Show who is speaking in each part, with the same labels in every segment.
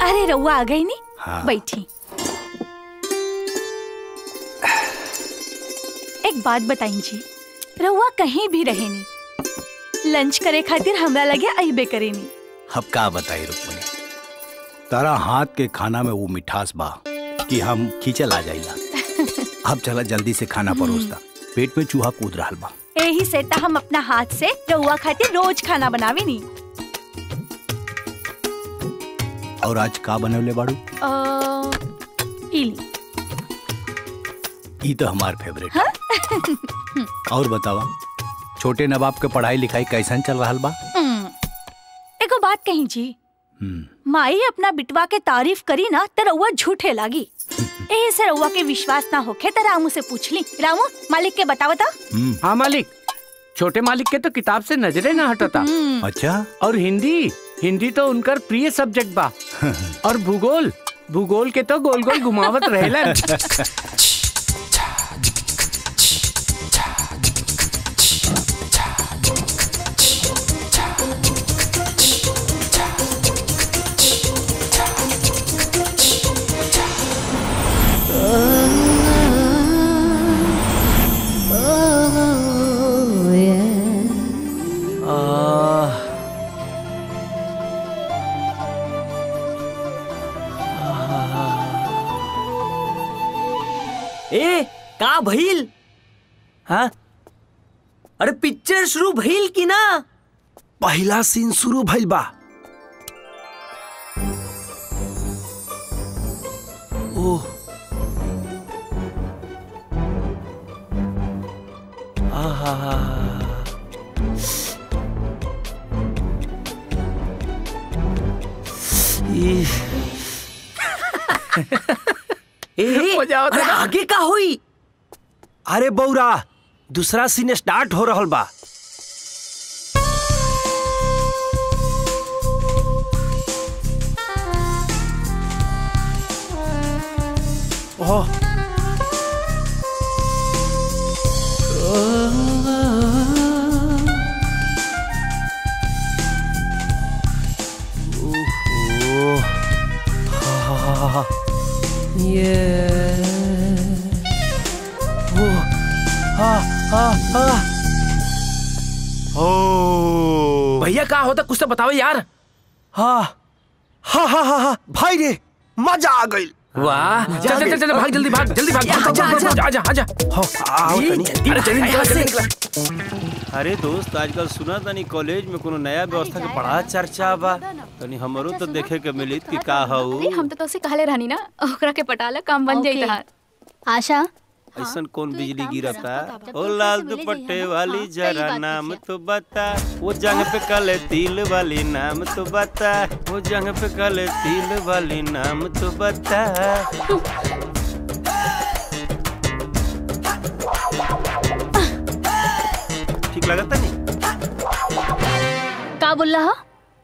Speaker 1: अरे रउआ आ गई नी
Speaker 2: हाँ।
Speaker 1: बैठी एक बात बताई जी रउआ कहीं भी रहे नी लंच करे खातिर हमरा लगे अइबे करे नी
Speaker 2: अब का बताई रुक्मणी तारा हाथ के खाना में वो मिठास बा कि हम खींचल आ जाइला अब चला जल्दी से खाना परोसता पेट में चूहा कूद रहा बा
Speaker 1: यही से त हम अपना हाथ से रउआ खातिर रोज खाना बनावे नी
Speaker 2: और आज का बनवले बाड़ू
Speaker 1: अ, इली
Speaker 2: ई तो हमार फेवरेट है और बतावा छोटे नवाब के पढ़ाई लिखाई कैसन चल रहा बा
Speaker 1: हम्म, एगो बात कही जी
Speaker 2: हम्म,
Speaker 1: माई अपना बिटवा के तारीफ करी ना त रउआ झूठे लागी एही से रउआ के विश्वास ना होखे त रामू से पूछ ली रामू मालिक के बतावा ता
Speaker 2: हम्म,
Speaker 3: हाँ मालिक छोटे मालिक के तो किताब से नजरे ना हटता
Speaker 2: अच्छा
Speaker 3: और हिंदी हिंदी तो उनकर प्रिय सब्जेक्ट बा और भूगोल भूगोल के तो गोल गोल घुमावत रहेला
Speaker 4: ए का भइल हाँ अरे पिक्चर शुरू भइल की ना
Speaker 5: पहला सीन शुरू भइल बा ओह आहा ई
Speaker 4: ए
Speaker 3: मजा आवता
Speaker 4: अरे
Speaker 3: ना?
Speaker 4: आगे का होई
Speaker 5: अरे बौरा दूसरा सीन स्टार्ट हो रहल बा ओह ओह हा ओह हा हा हा ओ
Speaker 3: भैया का होता कुछ तो बताओ यार
Speaker 5: हा हा हा हा हा भाई रे मजा आ गई
Speaker 3: वाह चल चल चल चल भाग जल्दी भाग जल्दी भाग
Speaker 4: आजा, आजा।
Speaker 3: आजा आजा
Speaker 5: हो आओ तनी
Speaker 3: अरे जल्दी निकल जल्दी निकल
Speaker 6: अरे दोस्त आजकल सुना तनी कॉलेज में कोनो नया व्यवस्था के बड़ा चर्चा बा तनी हमरो तो देखे के मिलित कि का हऊ
Speaker 7: अरे हम तो तोसे कहले रहनी ना ओकरा के पटाला काम बन जाई तहार
Speaker 8: आशा
Speaker 6: ऐसन कौन बिजली गिरता ओ लाल दुपट्टे वाली जरा नाम तो बता वो जंग पे काले तिल वाली नाम तो बता वो जंग पे काले तिल वाली नाम तो बता ठीक लगता नहीं
Speaker 8: का बोल रहा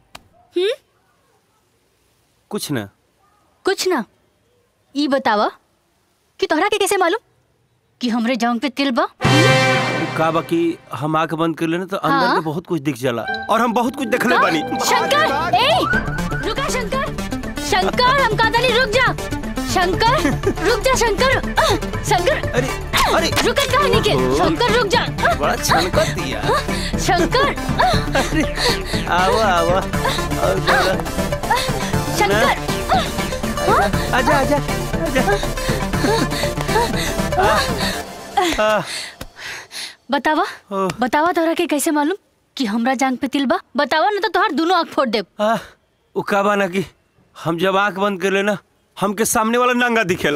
Speaker 6: कुछ ना
Speaker 8: कुछ ना ई बतावा कि तोहरा के कैसे मालूम कि हमरे जांग पे तिल बा
Speaker 6: का बाकी हम आंख बंद कर लेना तो अंदर
Speaker 8: हाँ?
Speaker 6: में बहुत कुछ दिख जाला और हम बहुत कुछ देखले बानी
Speaker 8: शंकर ए रुका शंकर शंकर हम कहा नहीं रुक जा शंकर रुक जा शंकर आह, शंकर
Speaker 6: अरे अरे
Speaker 8: रुकत कहा नहीं के शंकर रुक जा
Speaker 6: बड़ा छनकत दिया
Speaker 8: शंकर
Speaker 6: आवा आवा और बोला
Speaker 8: शंकर
Speaker 6: आजा आजा आजा आ,
Speaker 8: बतावा
Speaker 6: ओह।
Speaker 8: बतावा तोहरा के कैसे मालूम कि हमरा जांग पे तिल बा बतावा ना तो तोहर दोनों आँख फोड़ देब
Speaker 6: आ, उ का बा ना कि हम जब आंख बंद कर लेना हमके सामने वाला नंगा दिखेला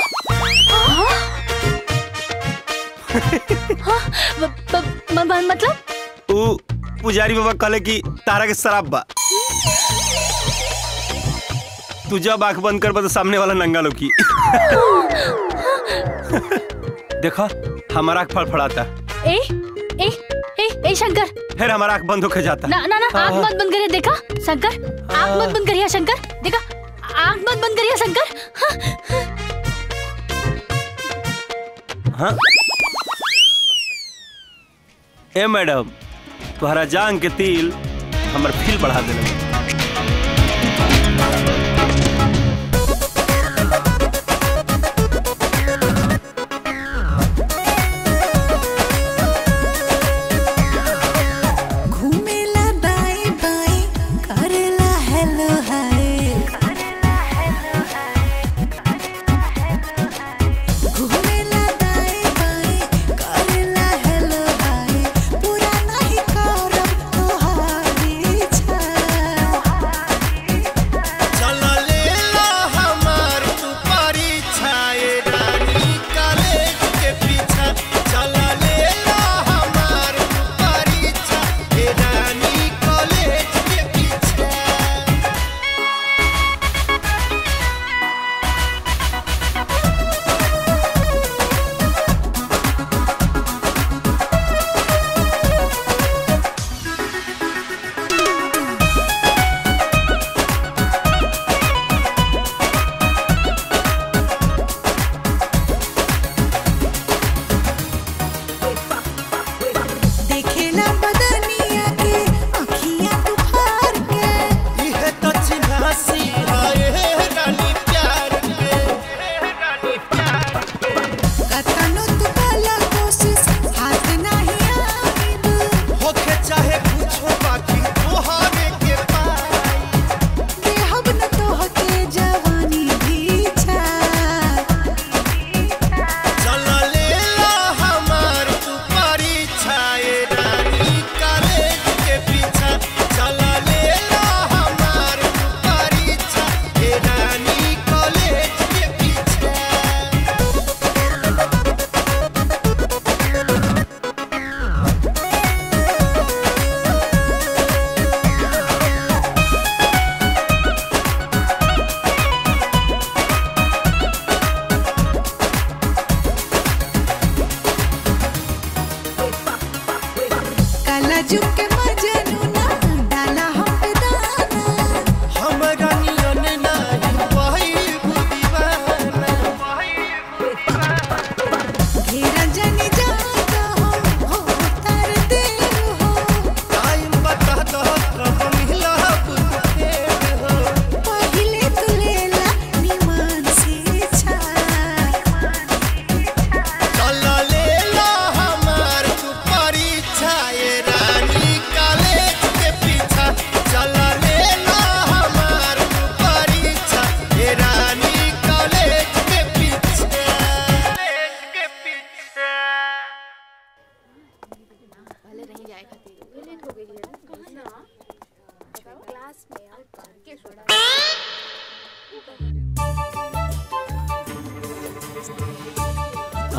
Speaker 8: ब- ब- म- म- मतलब
Speaker 6: उ पुजारी बाबा कहले कि तारा के शराब बा तू जब आंख बंद कर तो सामने वाला नंगा लोकी देखा हमारा आंख फड़फड़ाता
Speaker 8: ए ए ए ए शंकर
Speaker 6: फिर हमारा आंख बंद होके जाता
Speaker 8: ना ना ना आँख
Speaker 6: हाँ।
Speaker 8: मत बंद करिए देखा शंकर आँख मत बंद करिए शंकर देखा आँख मत बंद करिए शंकर हाँ,
Speaker 6: हाँ ए मैडम तुम्हारा जांग के तिल हमर फील बढ़ा देले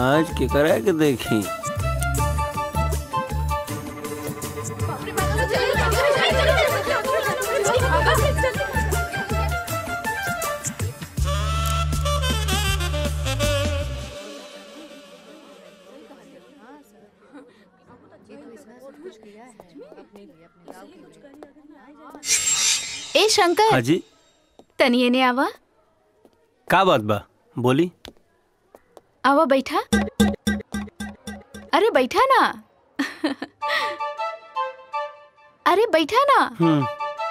Speaker 6: आज केकरा के देखी
Speaker 7: ए शंकर
Speaker 6: हाजी
Speaker 7: तनिए ने आवा
Speaker 6: का बात बा बोली
Speaker 7: आवा बैठा अरे बैठा ना अरे बैठा ना
Speaker 6: हम्म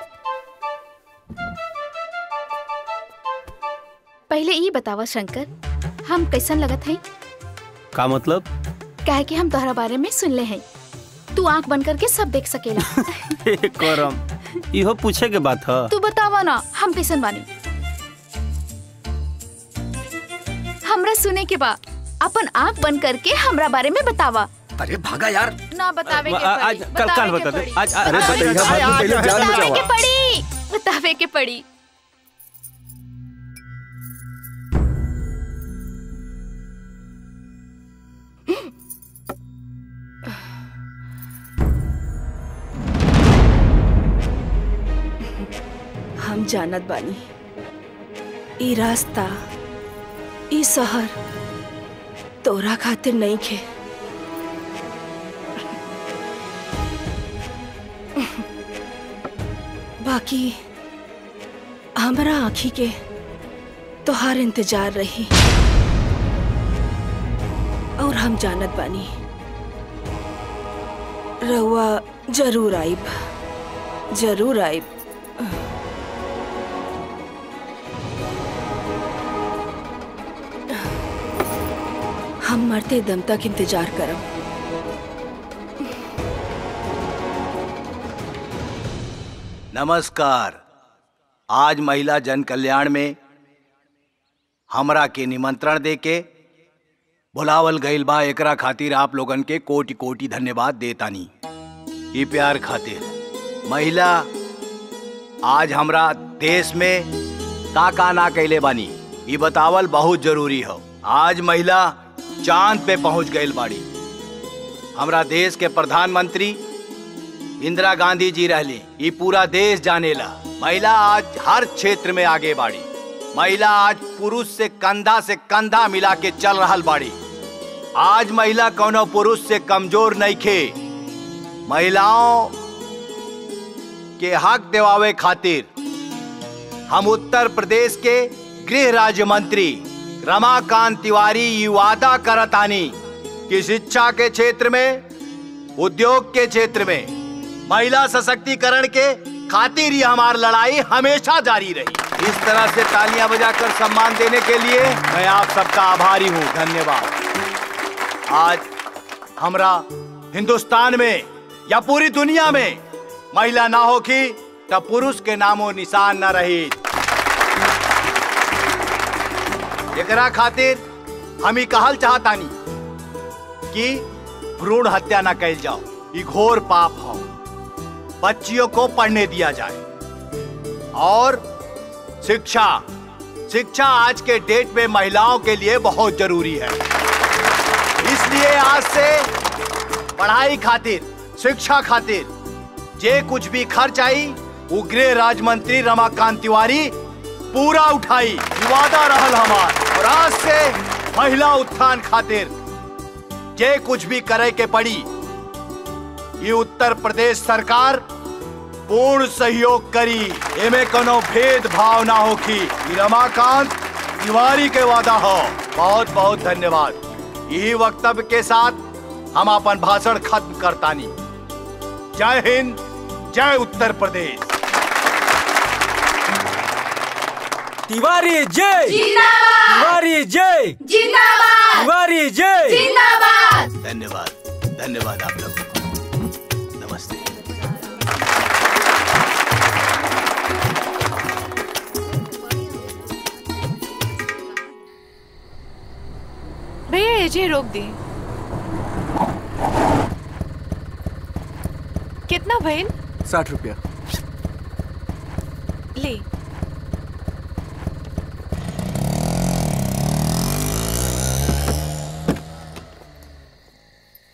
Speaker 7: पहले ये बतावा शंकर हम कैसन लगत हई
Speaker 6: का मतलब
Speaker 7: काहे कि हम तोहरा बारे में सुनले हैं तू आंख बंद करके सब देख सकेला
Speaker 6: हे करम इहो पूछे के बात ह
Speaker 7: तू बतावा ना हम कैसन बानी हमरा सुने के बा अपन आंख बंद करके हमरा बारे में बतावा
Speaker 5: अरे भागा यार
Speaker 7: ना बतावे के
Speaker 6: आ-
Speaker 7: पड़ी
Speaker 6: आज कल कल
Speaker 7: बतावे
Speaker 6: बता
Speaker 7: के
Speaker 6: दे
Speaker 7: पड़ी
Speaker 6: आज आज-
Speaker 5: अरे
Speaker 6: आज-
Speaker 5: बताइए,
Speaker 6: आज-
Speaker 5: बात पहले जान
Speaker 7: बतावे
Speaker 5: बचाओ
Speaker 7: के पड़ी बतावे के पड़ी
Speaker 9: हम जानत बानी ई रास्ता ई शहर तोरा खातिर नहीं खे बाकी हमरा आँखी के तोहार इंतजार रही और हम जानत बानी रउआ जरूर आइब जरूर आइब हम मरते दम तक इंतजार करब
Speaker 2: नमस्कार आज महिला जन कल्याण में हमरा के निमंत्रण देके बुलावल गईल बा एकरा खातिर आप लोगन के कोटि कोटि धन्यवाद देतानी ई प्यार खातिर महिला आज हमरा देश में का का ना कैले बानी ई बतावल बहुत जरूरी हो आज महिला चांद पे पहुंच गईल बाड़ी हमरा देश के प्रधानमंत्री इंदिरा गांधी जी रहली ये पूरा देश जानेला महिला आज हर क्षेत्र में आगे बाड़ी महिला आज पुरुष से कंधा से कंधा मिला के चल रहल बाड़ी आज महिला कोनो पुरुष से कमजोर नहीं खे महिलाओं के हक दिवावे खातिर हम उत्तर प्रदेश के गृह राज्य मंत्री रमाकांत तिवारी ये वादा करतानी कि शिक्षा के क्षेत्र में उद्योग के क्षेत्र में महिला सशक्तिकरण के खातिर ही हमारी लड़ाई हमेशा जारी रही इस तरह से तालियां बजाकर सम्मान देने के लिए मैं आप सबका आभारी हूँ धन्यवाद आज हमरा हिंदुस्तान में या पूरी दुनिया में महिला ना होगी तब पुरुष के नामो निशान न रही एकरा खातिर हम ही कहल चाहतानी कि भ्रूण हत्या न कैल जाओ ये घोर पाप हो बच्चियों को पढ़ने दिया जाए और शिक्षा शिक्षा आज के डेट में महिलाओं के लिए बहुत जरूरी है इसलिए आज से पढ़ाई खातिर शिक्षा खातिर जे कुछ भी खर्च आई वो गृह राज्य मंत्री रमाकांत तिवारी पूरा उठाई ई वादा रहल हमार और आज से महिला उत्थान खातिर जे कुछ भी करे के पड़ी ये उत्तर प्रदेश सरकार पूर्ण सहयोग करी एमे कोनो भेदभाव ना होखी ई रमाकांत तिवारी के वादा हो बहुत बहुत धन्यवाद यही वक्तव्य के साथ हम अपन भाषण खत्म करतानी जय हिंद जय उत्तर प्रदेश
Speaker 5: तिवारी जय तिवारी जय तिवारी जय
Speaker 2: धन्यवाद धन्यवाद आप लोगों को नमस्ते
Speaker 10: भैया एजे रोक दी कितना भइल
Speaker 5: साठ रुपया
Speaker 10: ले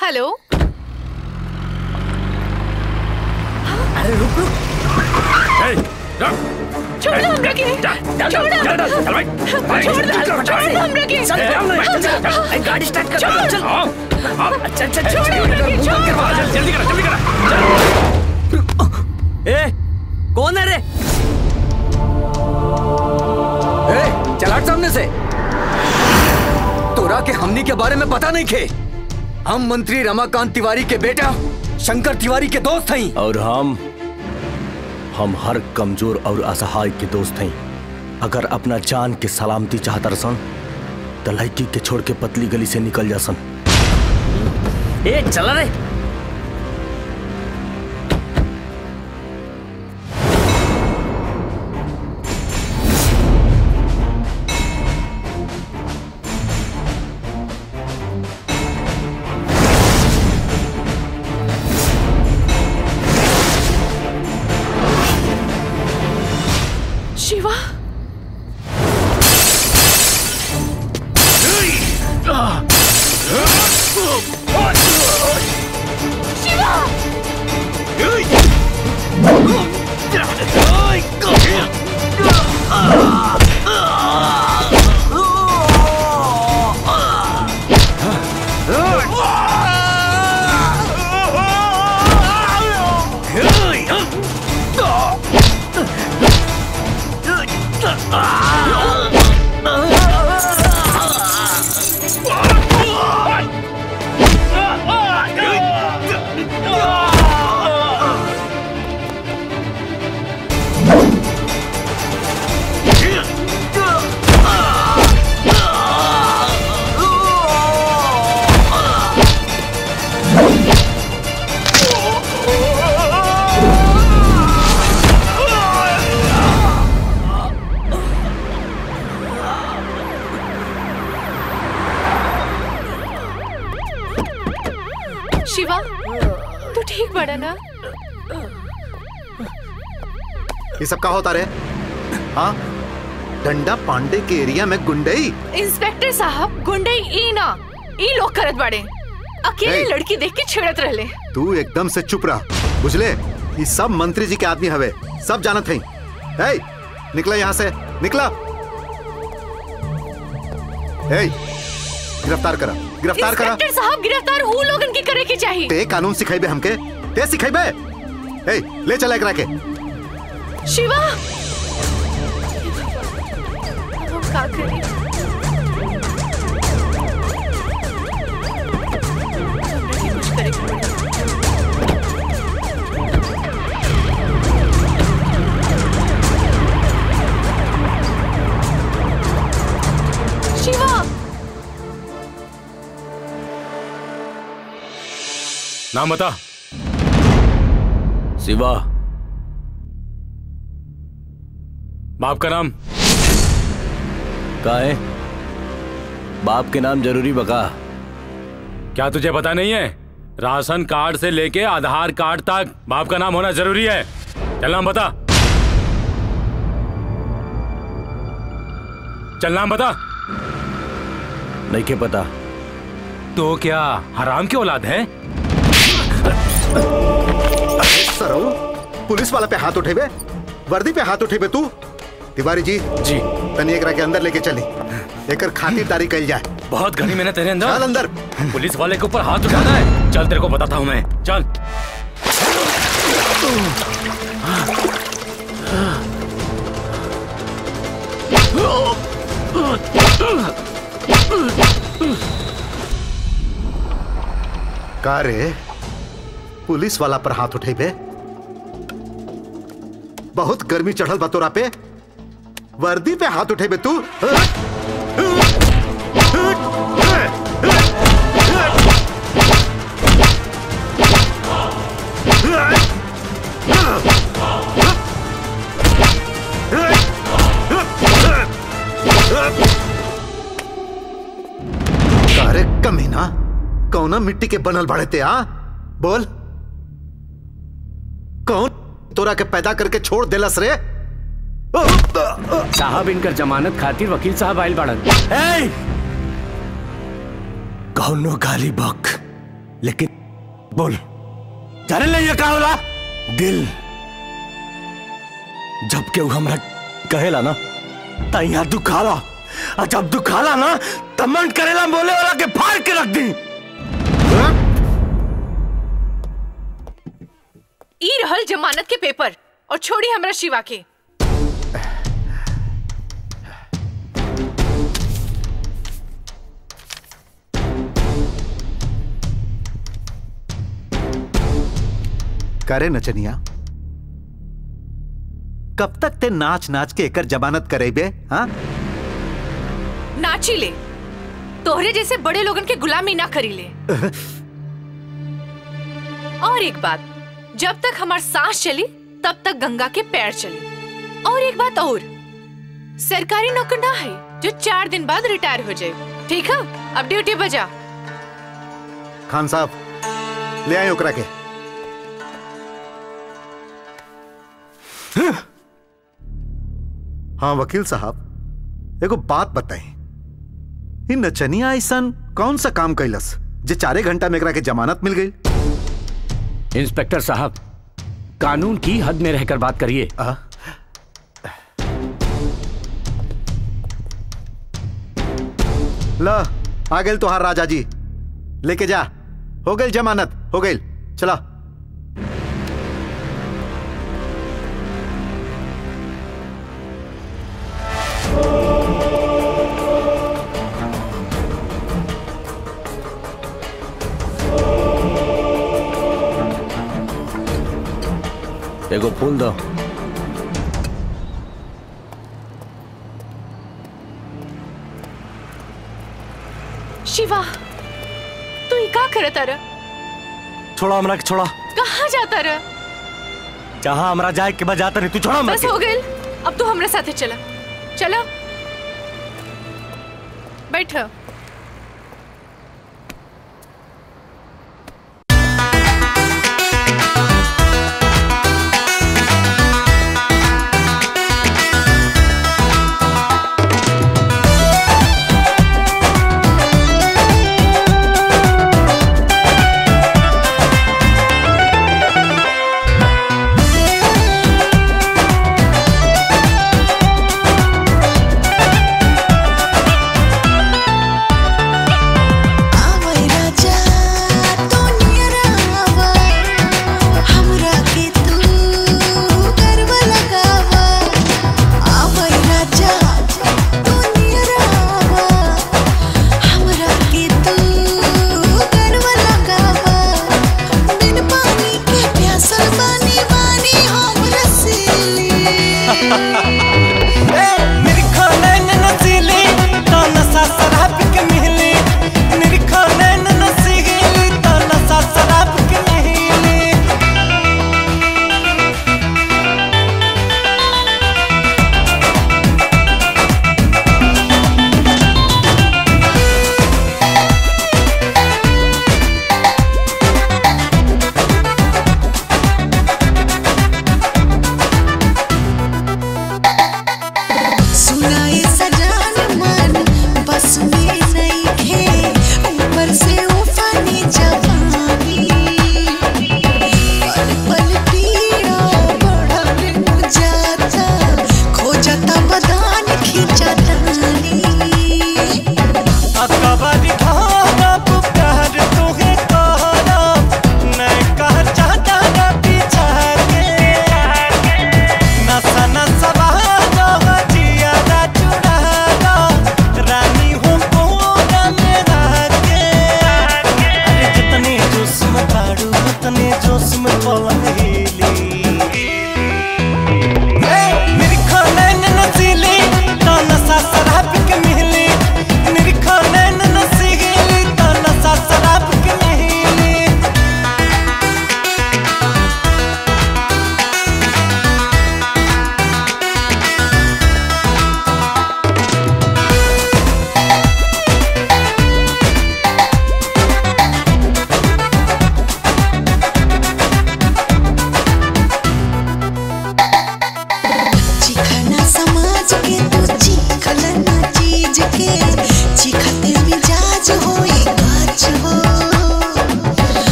Speaker 10: हेलो
Speaker 4: अरे रुक रुक
Speaker 10: छोड़ दो हमरा के छोड़ दो छोड़ दो छोड़ दो हमरा के
Speaker 4: चल अरे गाड़ी स्टार्ट कर
Speaker 10: छोड़।
Speaker 4: चल अच्छा अच्छा
Speaker 10: छोड़ हमरा के छोड़
Speaker 4: जल्दी करो जल्दी करो ए कौन है रे
Speaker 11: ए, चल हट सामने से तोरा के हमनी के बारे में पता नहीं खे हम मंत्री रमाकांत तिवारी के बेटा शंकर तिवारी के दोस्त हई
Speaker 5: और हम हम हर कमजोर और असहाय के दोस्त हैं अगर अपना जान के सलामती चाहता रसन तो लड़की के छोड़ के पतली गली से निकल जा सन
Speaker 4: ए चला रे
Speaker 10: शिवा शिवा तू ठीक बड़ा ना
Speaker 12: ये सब का होता रे हाँ डंडा पांडे के एरिया में गुंडई
Speaker 10: इंस्पेक्टर साहब गुंडे ई ना ई लोग करत बड़े अकेले
Speaker 12: ए।
Speaker 10: लड़की देख के छेड़त रहले
Speaker 12: तू एकदम से चुप रह बुझले ये सब मंत्री जी के आदमी हवे सब जानत हई ए निकला यहाँ से निकला ए गिरफ्तार करा गिरफ्तार करा
Speaker 10: इंस्पेक्टर साहब गिरफ्तार ऊ लोगन की करे के चाहिए
Speaker 12: ते कानून सिखाइबे हमके ते सिखाइबे ए ले चला एकरा के
Speaker 10: शिवा हम का करी कुछ करे के पड़ी। शिवा
Speaker 13: नाम बता
Speaker 5: शिवा
Speaker 13: बाप का नाम
Speaker 5: का है बाप के नाम जरूरी बका
Speaker 13: क्या तुझे पता नहीं है राशन कार्ड से लेके आधार कार्ड तक बाप का नाम होना जरूरी है चल नाम बता चल नाम बता
Speaker 5: नहीं के पता
Speaker 13: तो क्या हराम की औलाद है
Speaker 12: सरो पुलिस वाला पे हाथ उठेबे वर्दी पे हाथ उठेबे तू तिवारी जी
Speaker 13: जी
Speaker 12: तनी एकरा के अंदर लेके चली एकर खातिरदारी कइल जाए
Speaker 13: बहुत घनी मैंने तेरे अंदर
Speaker 12: चल अंदर
Speaker 13: पुलिस वाले के ऊपर हाथ उठाना है चल तेरे को बताता हूँ मैं चल
Speaker 12: का रे पुलिस वाला पर हाथ उठेबे बहुत गर्मी चढ़ल बा तोरा पे वर्दी पे हाथ उठेबे तू अरे कमीना कौना मिट्टी के बनल बड़े ते आ बोल कौन तोरा के पैदा करके छोड़ देलस रे
Speaker 3: साहब इनकर जमानत खातिर वकील साहब आयल बाड़न
Speaker 5: कौनो गाली बक लेकिन बोल जाने ले ये का होला दिल जब केहू हमरा कहेला ना त यहाँ दुखाला और जब दुखाला ना तब मन करेला बोले वाला के फाड़ के रख दी
Speaker 14: ई रहल जमानत के पेपर और छोड़ी हमरा शिवा के
Speaker 12: करे नचनिया कब तक ते नाच नाच के एकर जमानत करेबे हाँ
Speaker 14: नाची ले तोहरे जैसे बड़े लोगन के गुलामी ना करी ले और एक बात जब तक हमार सांस चली तब तक गंगा के पैर चले और एक बात और सरकारी नौकर ना है जो चार दिन बाद रिटायर हो जाए ठीक है अब ड्यूटी बजा
Speaker 12: खान साहब ले आए ओकरा के हाँ वकील साहब एगो बात बताई इ नचनिया ऐसन कौन सा काम कैलस जे चारे घंटा में एकरा के जमानत मिल गई
Speaker 3: इंस्पेक्टर साहब कानून की हद में रहकर बात करिए
Speaker 12: ल आ गए तोहार राजा जी लेके जा हो गई जमानत हो गई चला
Speaker 5: एगो फूल दो
Speaker 14: शिवा तू ही का करत अर
Speaker 5: छोड़ा हमरा के छोड़ा
Speaker 14: कहाँ जाता र
Speaker 5: जहाँ हमरा जाए के बजाता नहीं तू छोड़ा हमरा
Speaker 14: बस
Speaker 5: के
Speaker 14: हो गइल अब तू हमरे साथे चला चला बैठ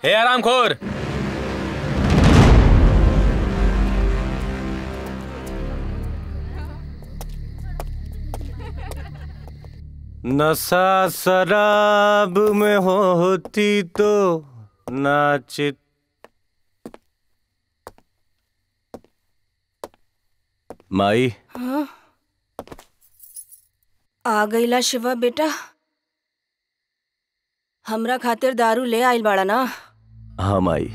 Speaker 13: हे आरामखोर
Speaker 6: नशा शराब में होती तो नाचित
Speaker 5: माई
Speaker 9: हाँ? आ गईला शिवा बेटा हमरा खातिर दारू ले आइल बाड़ा ना
Speaker 5: हाँ माई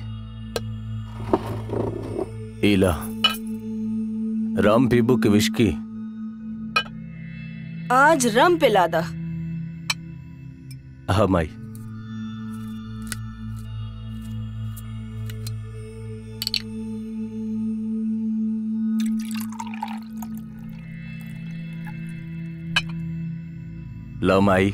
Speaker 5: इला राम पीबू की विस्की
Speaker 9: आज रम पिला दा
Speaker 5: हाँ माई लो माई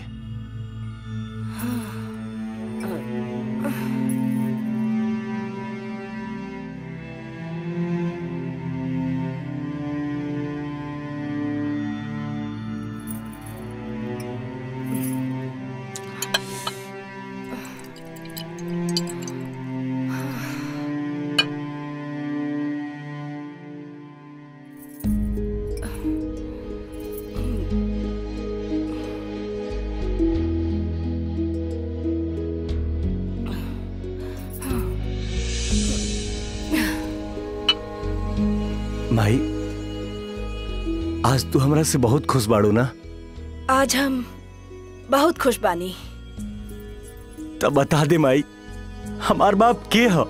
Speaker 5: माई आज तू हमरा से बहुत खुश बाड़ू ना
Speaker 9: आज हम बहुत खुश बानी
Speaker 5: तब बता दे माई हमार बाप के ह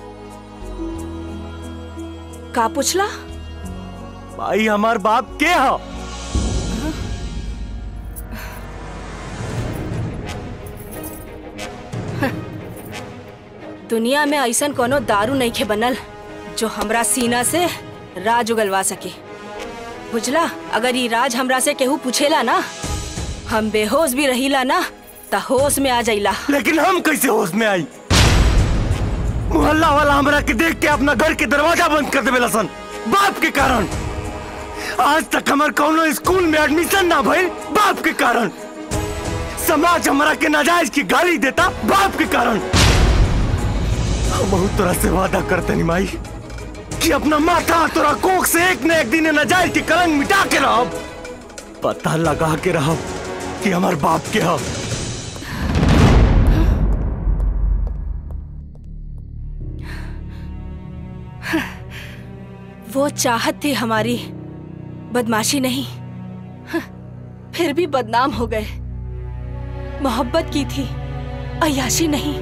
Speaker 9: का पूछला
Speaker 5: माई हमार बाप के ह
Speaker 9: दुनिया में ऐसन कोनो दारू नहीं खे बनल जो हमरा सीना से राज उगलवा सके बुझला अगर ये राज हमरा से केहू पूछेला ना हम बेहोश भी रहीला ना त होश में आ जाइला
Speaker 5: लेकिन हम कैसे होश में आई मोहल्ला वाला हमरा के देख के अपना घर के दरवाजा बंद कर देवेला सन बाप के कारण आज तक हमार कौनो स्कूल में एडमिशन ना भइल बाप के कारण समाज हमरा के नाजायज की गाली देता बाप के कारण हम बहुत तरह से वादा करते नी माई कि अपना माथा तोरा कोख से एक न एक दिन ये नाजायज की कलंक मिटा के रहब पता लगा के रहब कि हमार बाप के हम
Speaker 9: वो चाहत थी हमारी बदमाशी नहीं फिर भी बदनाम हो गए मोहब्बत की थी अयाशी नहीं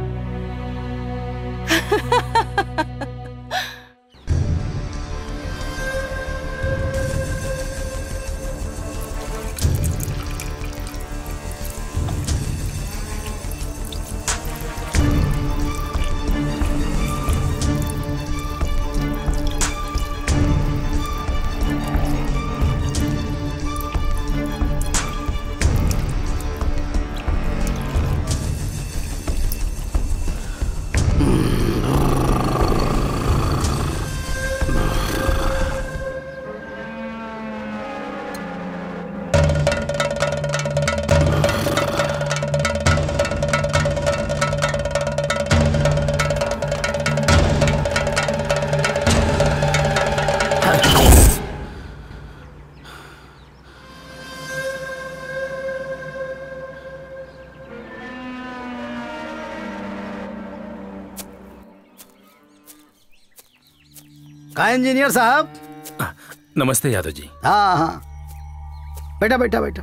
Speaker 2: का इंजीनियर साहब
Speaker 13: नमस्ते यादव जी
Speaker 2: हाँ हाँ बैठा बैठा बैठा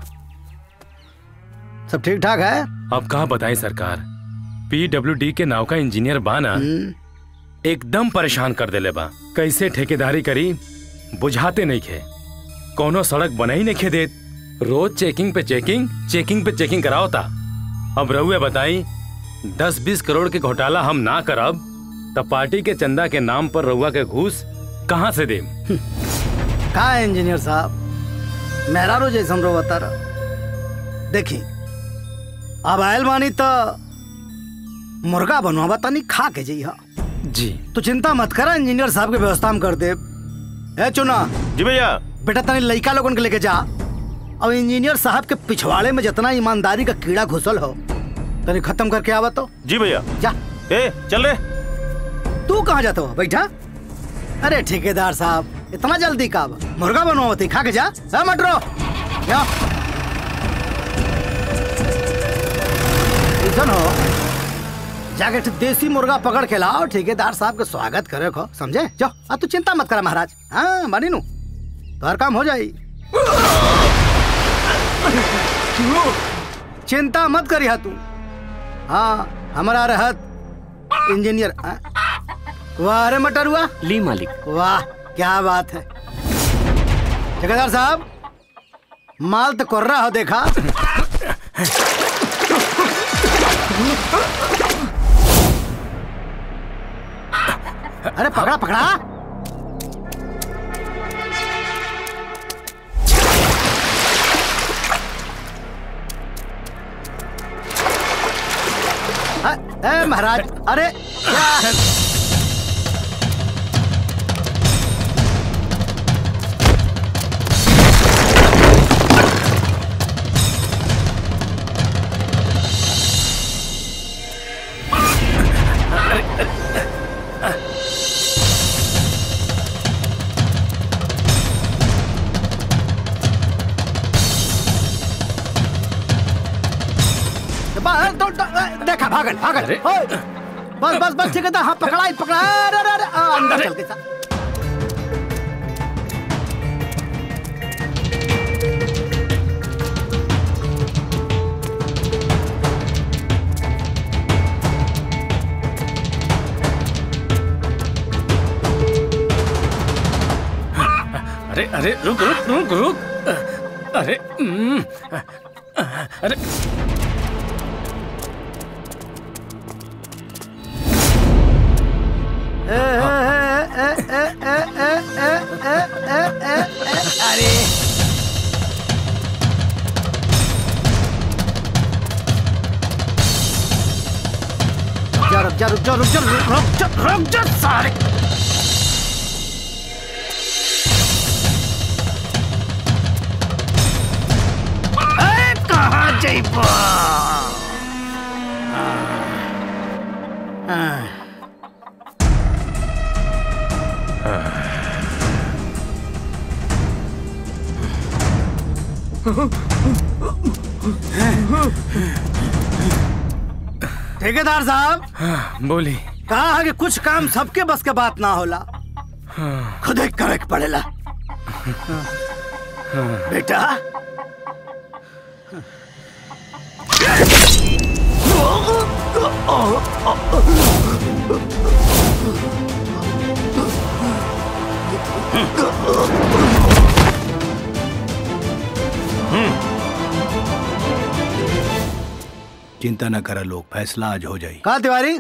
Speaker 2: सब ठीक ठाक है
Speaker 13: अब कहा बताएं सरकार पीडब्ल्यूडी के नाव का इंजीनियर बाना एकदम परेशान कर देले बा कैसे ठेकेदारी करी बुझाते नहीं खे कोनो सड़क बना ही नहीं खे देत रोज चेकिंग पे चेकिंग चेकिंग पे चेकिंग कराओ था अब रहुए बताई दस बीस करोड़ के घोटाला हम ना करब तब पार्टी के चंदा के नाम पर रहुआ के घूस कहाँ से देम
Speaker 2: का है इंजीनियर साहब मेहरारू जैसन रो बता रहा देखी अब आयल बानी तो मुर्गा बनवा तनी खा के जइहा
Speaker 13: जी
Speaker 2: तो चिंता मत करा इंजीनियर साहब के व्यवस्था हम कर दे ए चुना
Speaker 6: जी भैया
Speaker 2: बेटा तनी लइका लोगन के लेके जा अब इंजीनियर साहब के पिछवाड़े में जितना ईमानदारी का कीड़ा घुसल हो तनी खत्म करके आवा तो
Speaker 6: जी भैया
Speaker 2: जा
Speaker 6: ए चल रे
Speaker 15: तू कहाँ जाता हो बैठा अरे ठेकेदार साहब इतना जल्दी का मुर्गा बनवाती खा के जा हाँ मटरो जा सुन हो जाके ठे देसी मुर्गा पकड़ के लाओ ठेकेदार साहब के स्वागत करे खो समझे जाओ अब तू चिंता मत करा महाराज हाँ मानी नू तो काम हो जाई चिंता मत करी तू हाँ हमारा रहत इंजीनियर हाँ? वाह रे मटर हुआ
Speaker 3: ली मालिक
Speaker 15: वाह क्या बात है ठेकेदार साहब माल तो कोर्रा हो देखा अरे पकड़ा पकड़ा अ- ए महाराज अरे क्या बा- तो- तो- देखा भागल भागल ओए, बस बस बस ठीक है हाँ पकड़ा पकड़ा अरे अरे अरे आ, अंदर चल के सा
Speaker 13: अरे अरे रुक रुक रुक रुक अरे हम्म, अरे
Speaker 15: ए, ए, ए, ए, ए, ए, ए, ए, ए, ए, ए, अरे जा रुक जा रुक जा रुक जा रुक जा रुक जा सारे ए, कहाँ जइबा हाँ ठेकेदार साहब
Speaker 13: हाँ, बोली
Speaker 15: कहा है कि कुछ काम सबके बस के बात ना होला
Speaker 13: हाँ,
Speaker 15: खुद ही करे के पड़ेला
Speaker 13: हाँ।
Speaker 15: बेटा
Speaker 2: चिंता न करा लोग फैसला आज हो जाए
Speaker 15: कहा तिवारी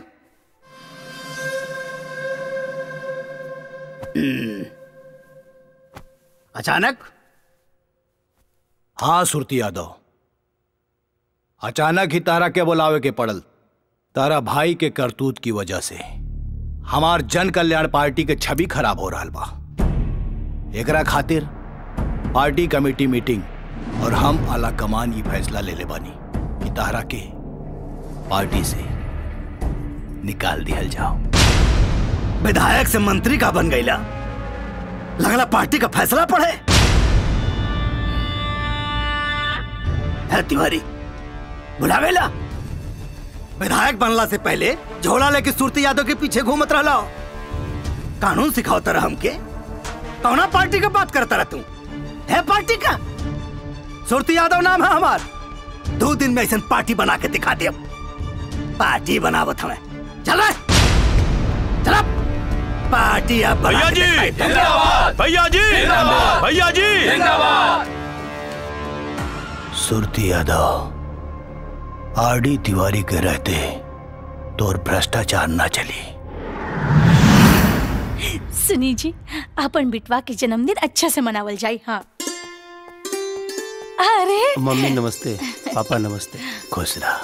Speaker 15: हम्म। अचानक
Speaker 2: हाँ सुरती यादव अचानक ही तारा के बुलावे के पड़ल तारा भाई के करतूत की वजह से हमार जन कल्याण पार्टी के छवि खराब हो रहा बा एकरा खातिर पार्टी कमेटी मीटिंग और हम आला कमान ये फैसला ले ले बानी कि तारा के पार्टी से निकाल दिया जाओ
Speaker 15: विधायक से मंत्री का बन गईला लगला पार्टी का फैसला पड़े है तिवारी बुलावेला विधायक बनला से पहले झोला लेके सुरती यादव के पीछे घूमत रहला कानून सिखाओ तरह हमके कौना पार्टी का बात करता रह तू है पार्टी का सुरती यादव नाम है हमार दो दिन में ऐसा पार्टी बना के दिखा दे पार्टी बनावत हमें चल रहा चल पार्टी अब बना
Speaker 6: भैया
Speaker 15: के
Speaker 6: जी
Speaker 15: दिखाई।
Speaker 6: जिंदाबाद भैया जी
Speaker 15: जिंदाबाद।
Speaker 6: भैया जी
Speaker 15: जिंदाबाद।
Speaker 2: सुरती यादव आरडी तिवारी के रहते तो और भ्रष्टाचार ना चली
Speaker 1: सुनी जी अपन बिटवा के जन्मदिन अच्छा से मनावल जाई हाँ अरे
Speaker 6: मम्मी नमस्ते पापा नमस्ते
Speaker 2: खुश रहा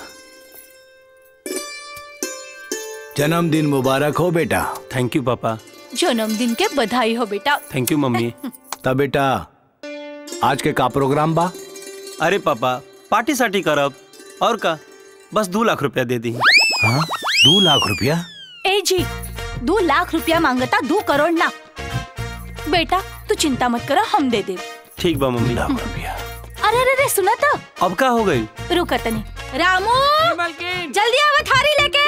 Speaker 2: जन्मदिन मुबारक हो बेटा
Speaker 6: थैंक यू पापा
Speaker 1: जन्मदिन के बधाई हो बेटा
Speaker 6: थैंक यू मम्मी
Speaker 2: तब बेटा आज के का प्रोग्राम बा
Speaker 6: अरे पापा पार्टी साटी करब और का बस दो लाख रुपया दे दी
Speaker 2: हाँ? दो लाख रुपया
Speaker 1: ए जी दो लाख रुपया मांगता दो करोड़ ना बेटा तू चिंता मत करो हम दे दे
Speaker 6: ठीक बा मम्मी
Speaker 1: अरे अरे अरे सुना तो
Speaker 6: अब का हो गई
Speaker 1: रुक तनी रामू जल्दी आवा थारी लेके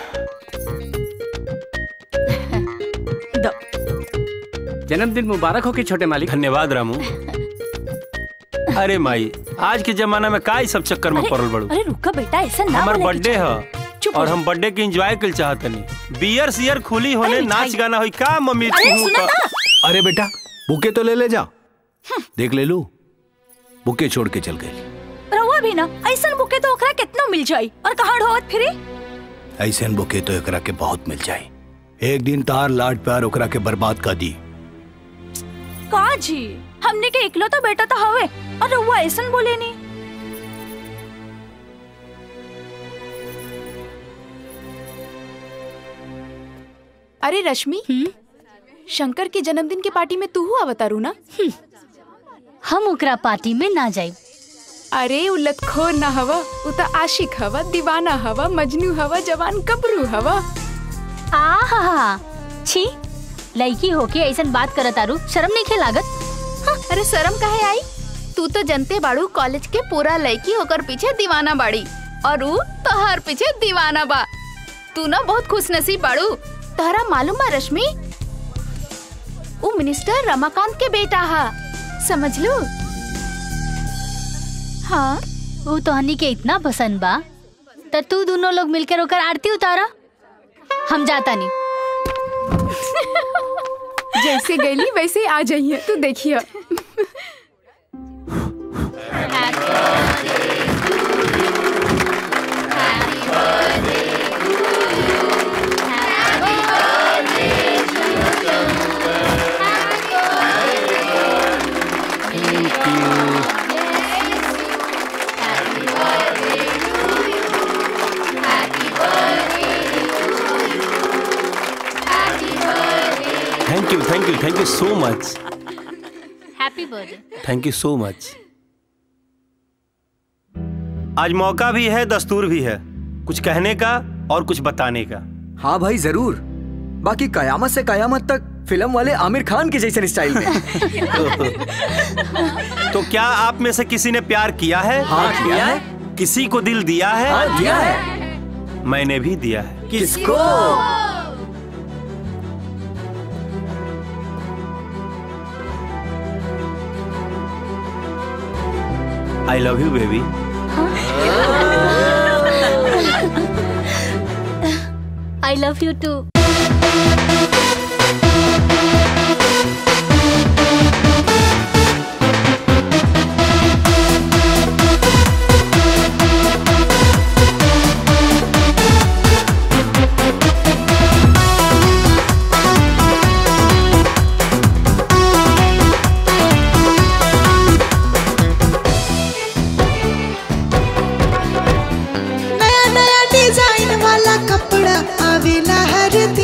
Speaker 3: जन्मदिन मुबारक हो के छोटे मालिक
Speaker 6: धन्यवाद रामू अरे माई आज के जमाना में का ई सब चक्कर में पड़ल बड़ू
Speaker 1: अरे रुका बेटा ऐसा ना
Speaker 6: हमार
Speaker 1: बोले
Speaker 6: बर्थडे है
Speaker 1: चुप हो
Speaker 6: और
Speaker 1: जा।
Speaker 6: हम बर्थडे के एंजॉय कर चाहतनी बियर सियर खुली होने
Speaker 1: अरे
Speaker 6: नाच
Speaker 1: मिठाई।
Speaker 6: गाना होई का मम्मी
Speaker 1: अरे
Speaker 6: तू
Speaker 1: सुना
Speaker 6: का-
Speaker 1: ना
Speaker 2: अरे बेटा बुके तो ले ले जा देख ले लू बुके छोड़ के चल गई
Speaker 1: रहुआ भी ना ऐसा बुके तो ओकरा कितना मिल जाई और कहाँ ढोवत फिरी
Speaker 2: ऐसे बुके तो एकरा के बहुत मिल जाए एक दिन तार लाड प्यार ओकरा के बर्बाद कर दी
Speaker 1: का जी हमने के इकलो तो बेटा तो हवे और रहुआ ऐसा बोले नहीं
Speaker 7: अरे रश्मि शंकर के जन्मदिन के पार्टी में तू हुआ बतारू ना
Speaker 8: हम ओकरा पार्टी में ना जाए
Speaker 7: अरे उ लतखोर ना हवा उ त आशिक हवा दीवाना हवा मजनू हवा जवान कबरू हवा
Speaker 8: आहा छी लड़की होके ऐसन बात करत आरू शर्म नहीं खे लागत
Speaker 7: अरे शर्म काहे आई तू तो जनते बाड़ू कॉलेज के पूरा लड़की होकर पीछे दीवाना बाड़ी और उ तोहर पीछे दीवाना बा तू ना बहुत खुश नसीब बाड़ू तोहरा मालूम बा रश्मि उ मिनिस्टर रमाकांत के बेटा हा समझ लो हाँ
Speaker 8: वो तोहनी के इतना पसंद बा त तू दोनों लोग मिलकर ओकर आरती उतारा हम जाता नहीं
Speaker 7: जैसे गईली वैसे ही आ जाइए तू देखिए
Speaker 6: thank you thank you thank you so much
Speaker 8: happy birthday
Speaker 6: thank you so much आज मौका भी है दस्तूर भी है कुछ कहने का और कुछ बताने का
Speaker 11: हाँ भाई जरूर बाकी कयामत से कयामत तक फिल्म वाले आमिर खान के जैसे स्टाइल में
Speaker 6: तो क्या आप में से किसी ने प्यार किया है
Speaker 11: हाँ, किया है।
Speaker 6: किसी को दिल दिया है
Speaker 11: हाँ, दिया है।
Speaker 6: मैंने भी दिया है
Speaker 11: किसको
Speaker 6: I love you baby
Speaker 8: I love you too
Speaker 16: नया नया डिजाइन वाला कपड़ा आवेला हर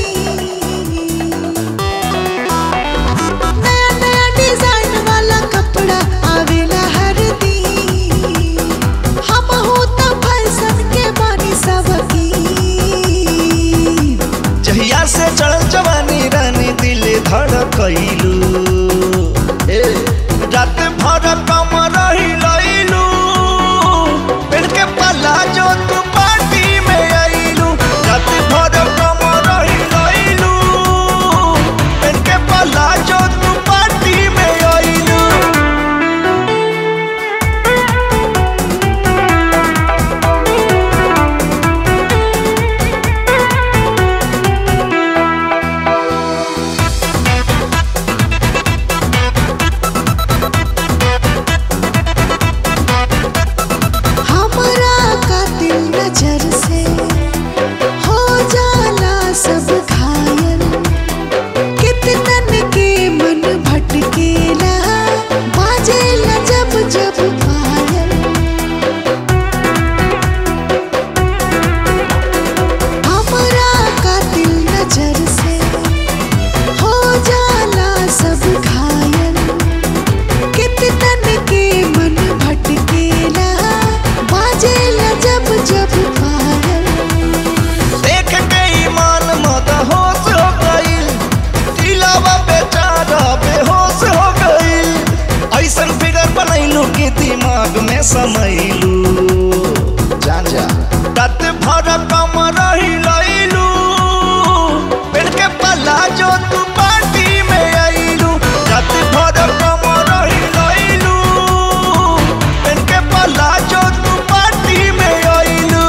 Speaker 16: में समैलू जान जा तत भर कम रही लैलू पेड़ के पल्ला जो तू पार्टी में आईलू तत भर कम रही लैलू पेड़ के पल्ला जो तू पार्टी में आईलू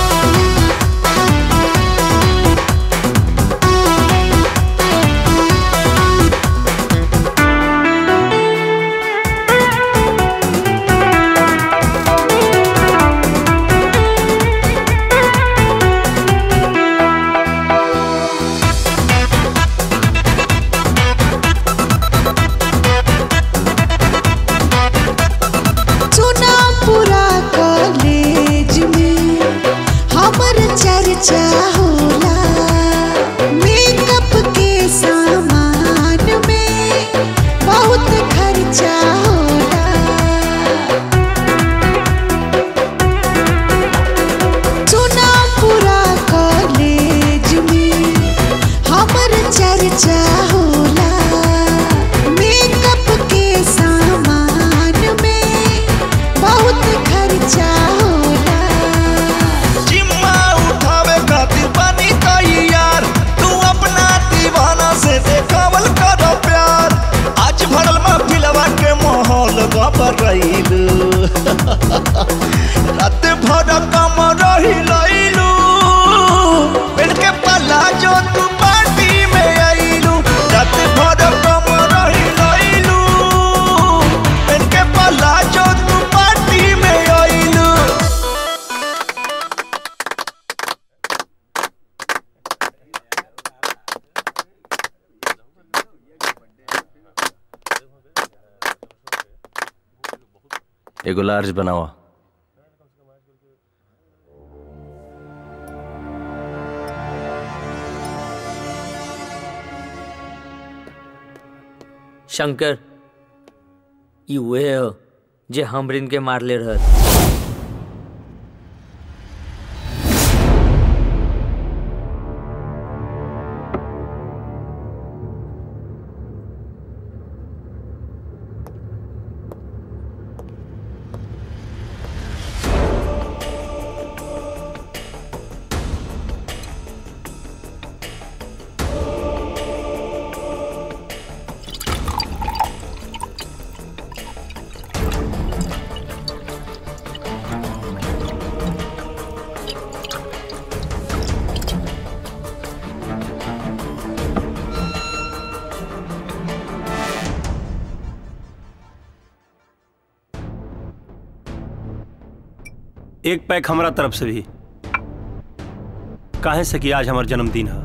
Speaker 17: चुना पूरा कॉलेज में हमर चर्चा होला मेकअप के सामान में बहुत खर्चा होला चुना पूरा कॉलेज में हमर चर्चा होला मेकअप के सामान में बहुत खर्चा होला
Speaker 16: जिम्मा उठावे खातिर बनी तैयार तू अपना दीवाना से देखावल कर प्यार आज भरल महफिलवा के माहौल गबर रहीलू रात भर कम रही लैलू पेड़ के पल्ला जो तू पार्टी में आईलू रात भर कम रही लैलू पेड़ के पल्ला जो तू पार्टी में आईलू
Speaker 6: एगो लार्ज बनावा
Speaker 4: शंकर ई उहे ह जे हमरिन के मारले रहत
Speaker 6: एक पैक हमारा तरफ से भी काहे से कि आज हमार जन्मदिन है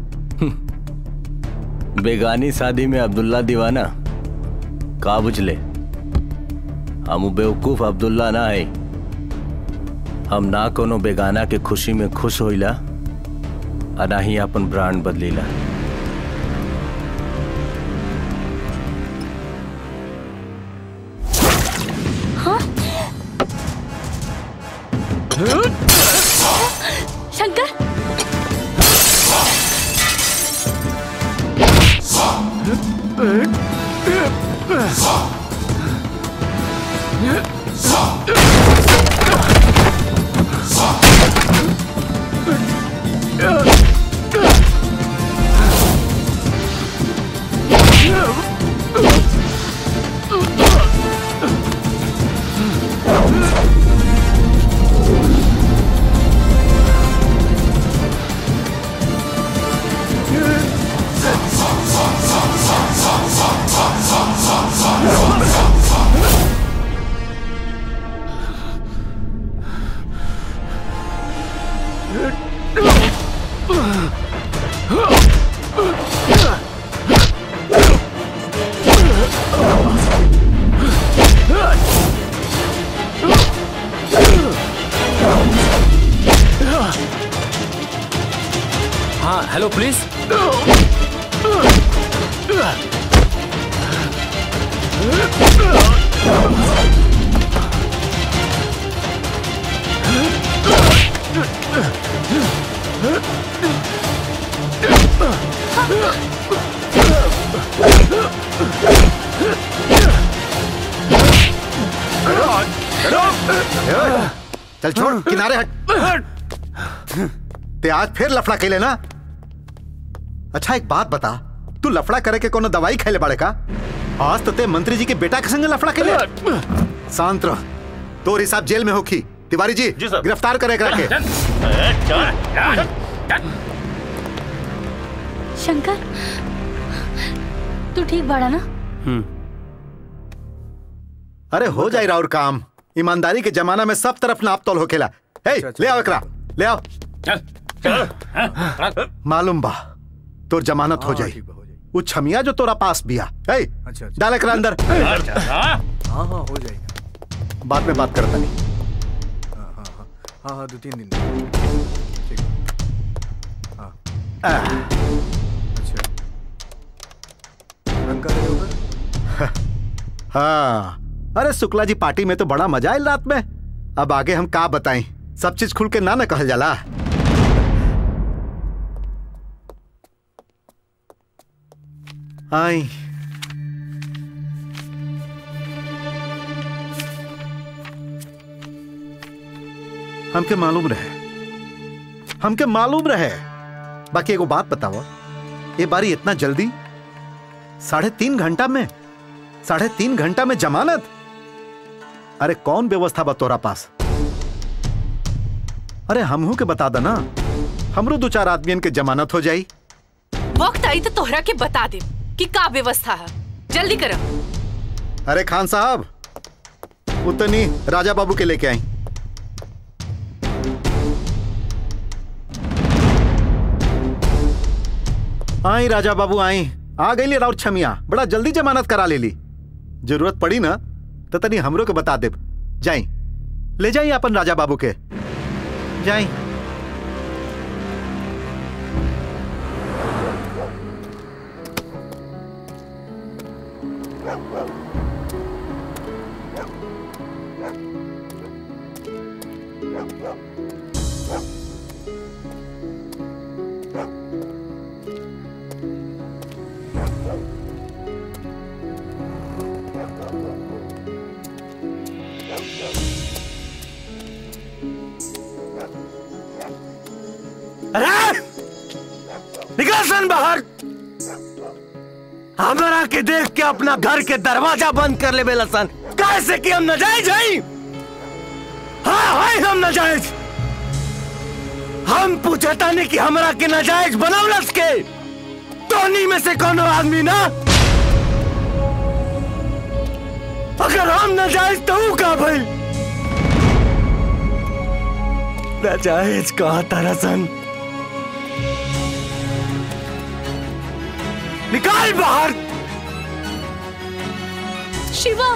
Speaker 18: बेगानी शादी में अब्दुल्ला दीवाना का बुझले हम उ बेवकूफ अब्दुल्ला ना है हम ना कोनो बेगाना के खुशी में खुश होइला आ ना ही अपन ब्रांड बदलीला
Speaker 8: हाँ? शंकर
Speaker 13: हाँ हेलो पुलिस
Speaker 10: रुक
Speaker 12: ए, ओए, चल छोड़ किनारे हट ते आज फिर लफड़ा कैले ना अच्छा एक बात बता तू लफड़ा करे के कोनो दवाई खैले बाड़े का आज तो ते मंत्री जी के बेटा के संग लफड़ा कैले शांत रह तोर हिसाब जेल में होखी तिवारी जी गिरफ्तार करे करा के
Speaker 8: शंकर तू ठीक बाड़ा ना
Speaker 12: अरे हो जाए राउर काम ईमानदारी के जमाना में सब तरफ नाप तोल होखेला हे ले आओ एकरा ले आओ मालूम बा तोर जमानत हो जाई वो छमिया जो तोरा पास बिया हे डाल एकरा अंदर
Speaker 2: हाँ हाँ हो जाएगा
Speaker 12: बाद में बात करता नहीं
Speaker 2: हाँ हाँ दो तीन दिन ठीक हाँ अच्छा रंग कर रहे हो उधर?
Speaker 12: हाँ अरे शुक्ला जी पार्टी में तो बड़ा मजा आयल रात में अब आगे हम का बताएं सब चीज खुल के ना न कहल जाला आई हमके मालूम रहे हमके मालूम रहे बाकी एगो बात बताओ ये बारी इतना जल्दी साढ़े तीन घंटा में साढ़े तीन घंटा में जमानत अरे कौन व्यवस्था बा तोरा पास अरे हमहू के बता देना हमरो दो चार आदमियन के जमानत हो जाई
Speaker 14: वक्त आई तो तोहरा के बता दे कि का व्यवस्था है जल्दी करो
Speaker 12: अरे खान साहब उतनी राजा बाबू के लेके आई आई राजा बाबू आई आ गई राउर छमिया बड़ा जल्दी जमानत करा ले ली जरूरत पड़ी ना तो तनी हमरो के बता दे जाई ले जाई अपन राजा बाबू के जाई
Speaker 5: अरे निकल सन बाहर हमारा के देख के अपना घर के दरवाजा बंद कर ले बेलसन कैसे कि हम नजायज हई हाँ है हम नजायज हम पूछता नहीं कि हमरा के नजायज बनवलस के तोनी में से कोनो आदमी ना अगर हम नजायज तो ऊ का भाई नजायज कहा तरसन निकाल बाहर
Speaker 14: शिवा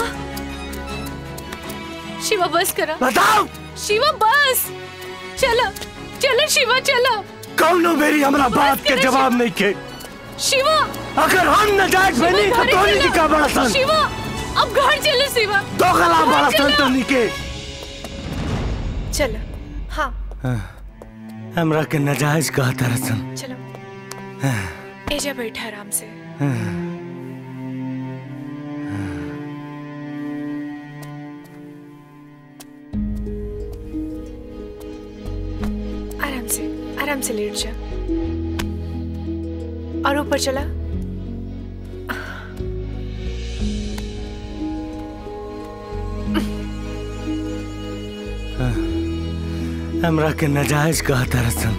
Speaker 14: शिवा बस करा
Speaker 5: बताओ
Speaker 14: शिवा बस चलो चलो शिवा चलो
Speaker 5: कौनो मेरी हमरा बात के जवाब नहीं के
Speaker 14: शिवा
Speaker 5: अगर हम नजायज
Speaker 14: शिवा,
Speaker 5: बनी तो
Speaker 14: घरे
Speaker 5: तोनी
Speaker 14: चलो।
Speaker 5: की का बड़ा सन
Speaker 14: शिवा अब घर चलो शिवा
Speaker 5: दो गला
Speaker 14: घर
Speaker 5: बड़ा सन
Speaker 14: चलो।
Speaker 5: तोनी के
Speaker 14: चलो हाँ
Speaker 5: हमरा के नजायज कहा तरसन
Speaker 14: चलो एजा बैठा आराम से आराम से आराम से लेट जा और ऊपर चला
Speaker 5: हमरा के नजायज कहा तरसन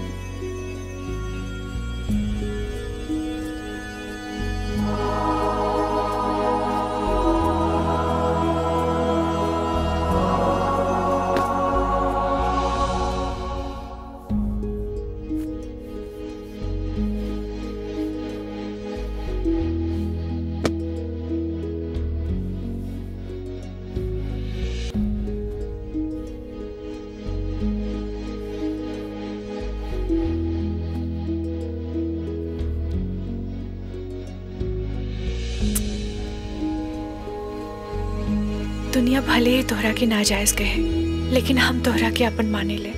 Speaker 14: दुनिया भले ही तोहरा के नाजायज कहे लेकिन हम तोहरा के अपन माने ले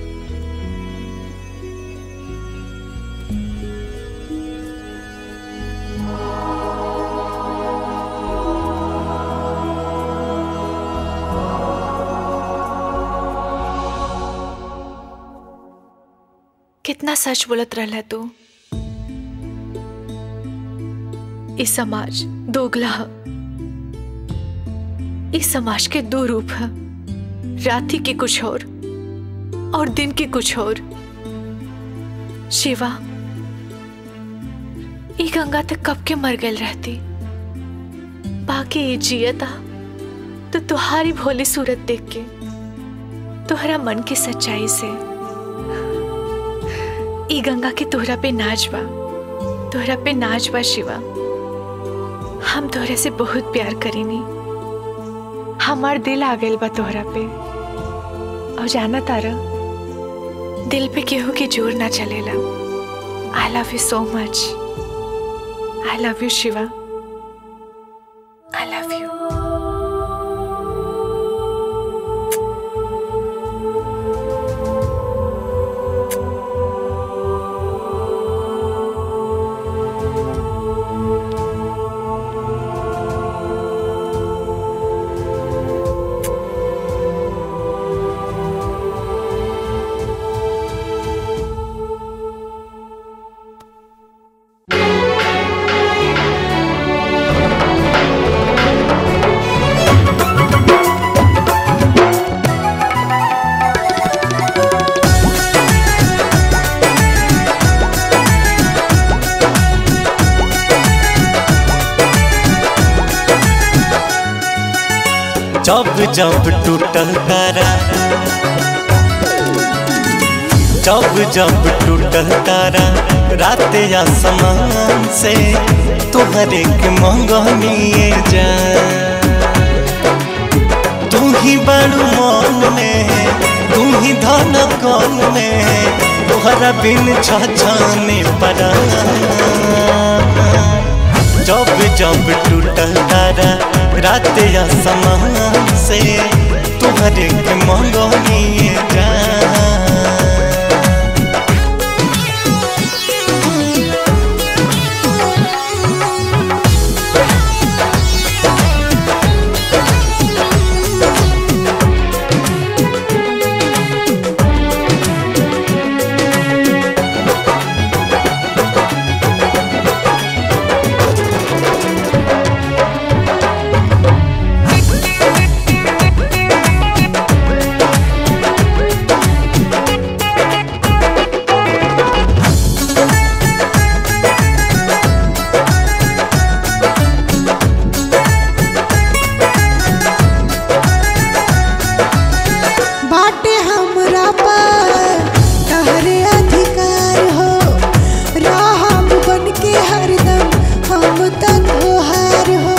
Speaker 14: कितना सच बोलत रहला तू इस समाज दोगला ह इस समाज के दो रूप है राति के कुछ और और दिन के कुछ और शिवा ई गंगा तक कब के मर गल रहती बाकी ये जियता तो तुहारी भोली सूरत देख के तोहरा मन की सच्चाई से ई गंगा के तोहरा पे नाच बा तोहरा पे नाच बा शिवा हम तोहरा से बहुत प्यार करीनी हमार दिल आ गइल बा तोहरा पे और जाना तारा दिल पे केहू के जोर ना चलेला आई love you so much I love you Shiva I love you
Speaker 16: जब जब टूटल तारा जब जब टूटल तारा रात आसमान से तुहरे के मंगनिए जा तू ही बड़ू मन में तू ही धन कौन में तुहरा बिन छाने पड़ा जब जब टूटल तारा रात या समान से तुहरे के मंगनिए जा
Speaker 17: बाटे हमरा पर तहरे अधिकार हो राहम बन के हरदम हम तक हार हो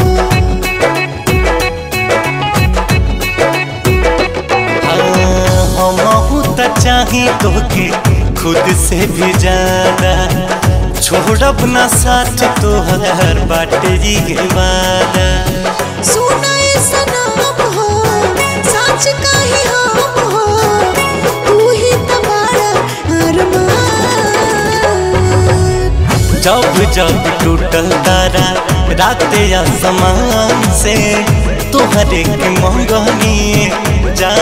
Speaker 16: हम त चाही तोके खुद से भी ज्यादा छोड़ब ना साथ तोहर बाटे जी के वादा
Speaker 17: सुनाए सनम हो सच कही हम हो तू ही तो बड़ा अरमान
Speaker 16: जब जब टूटल तारा रात या समान से तोहरे के मंगनी जा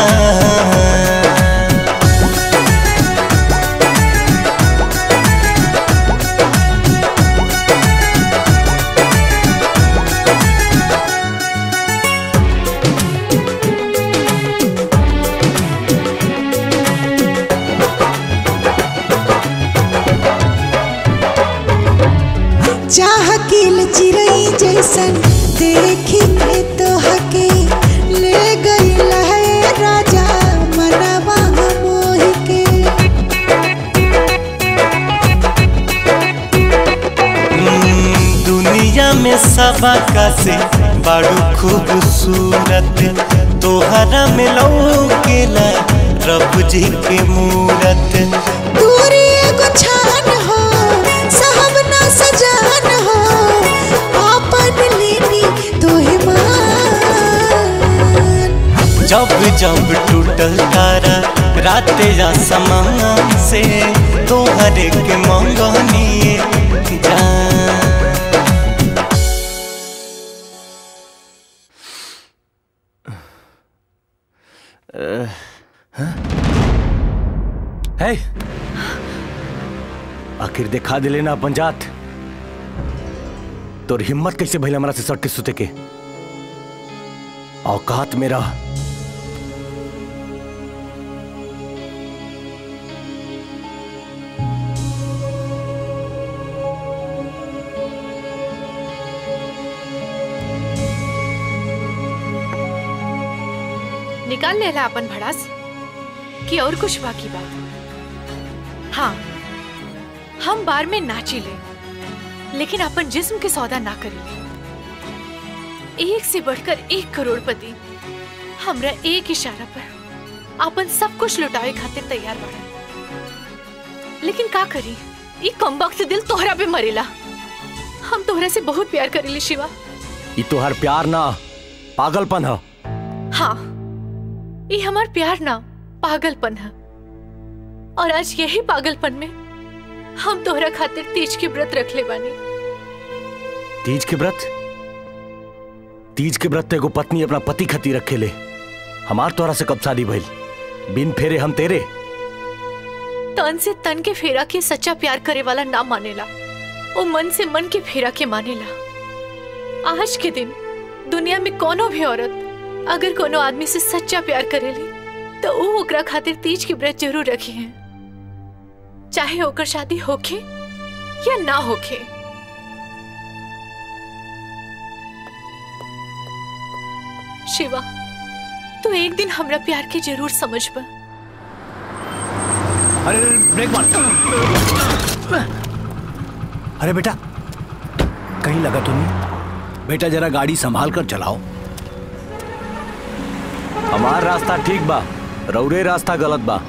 Speaker 17: चाह किल चिरई जैसन देखी के तो हके ले गई लहे राजा मनवा मोह के
Speaker 16: हम्म, दुनिया में सबा का से बड़ू खूबसूरत तोहरा में लौकेला रब जी के मूरत
Speaker 17: दूरी एगो छान हो साहब ना सजान हो आपन लेनी तोहे मान
Speaker 16: जब जब टूटल तारा रात या समान से तोहरे के मंगनी जा
Speaker 13: है
Speaker 18: आखिर दिखा दिले ना अपन जात तोर हिम्मत कैसे भइल हमरा से सट के सुते के औकात मेरा
Speaker 14: निकाल लेला अपन भड़ास कि और कुछ बाकी बात हाँ हम बार में नाची ले लेकिन अपन जिस्म के सौदा ना करी एक से बढ़कर एक करोड़पति हमरा एक इशारा पर अपन सब कुछ लुटावे खातिर तैयार बड़ा लेकिन का करी ई कम वक्त दिल तोहरा पे मरेला हम तोहरा से बहुत प्यार करेले शिवा
Speaker 18: ई तोहर प्यार ना पागलपन है
Speaker 14: हाँ ये हमार प्यार ना पागलपन है और आज यही पागलपन में हम तोहरा खातिर तीज के व्रत रख ले बानी
Speaker 18: तीज के व्रत तीज के व्रत तो एगो पत्नी अपना पति खती रखे ले हमार तोरा से कब शादी भइल बिन फेरे हम तेरे
Speaker 14: तन से तन के फेरा के सच्चा प्यार करे वाला ना मानेला वो मन से मन के फेरा के मानेला आज के दिन दुनिया में कोनो भी औरत अगर कोनो आदमी से सच्चा प्यार करेली तो वो ओकरा खातिर तीज के व्रत जरूर रखे हैं चाहे ओकर शादी होखे या ना होखे शिवा तू एक दिन हमरा प्यार के जरूर समझ बा
Speaker 2: अरे अरे, ब्रेक मार अरे बेटा कहीं लगा तो नहीं बेटा जरा गाड़ी संभाल कर चलाओ
Speaker 18: हमार रास्ता ठीक बा रौरे रास्ता गलत बा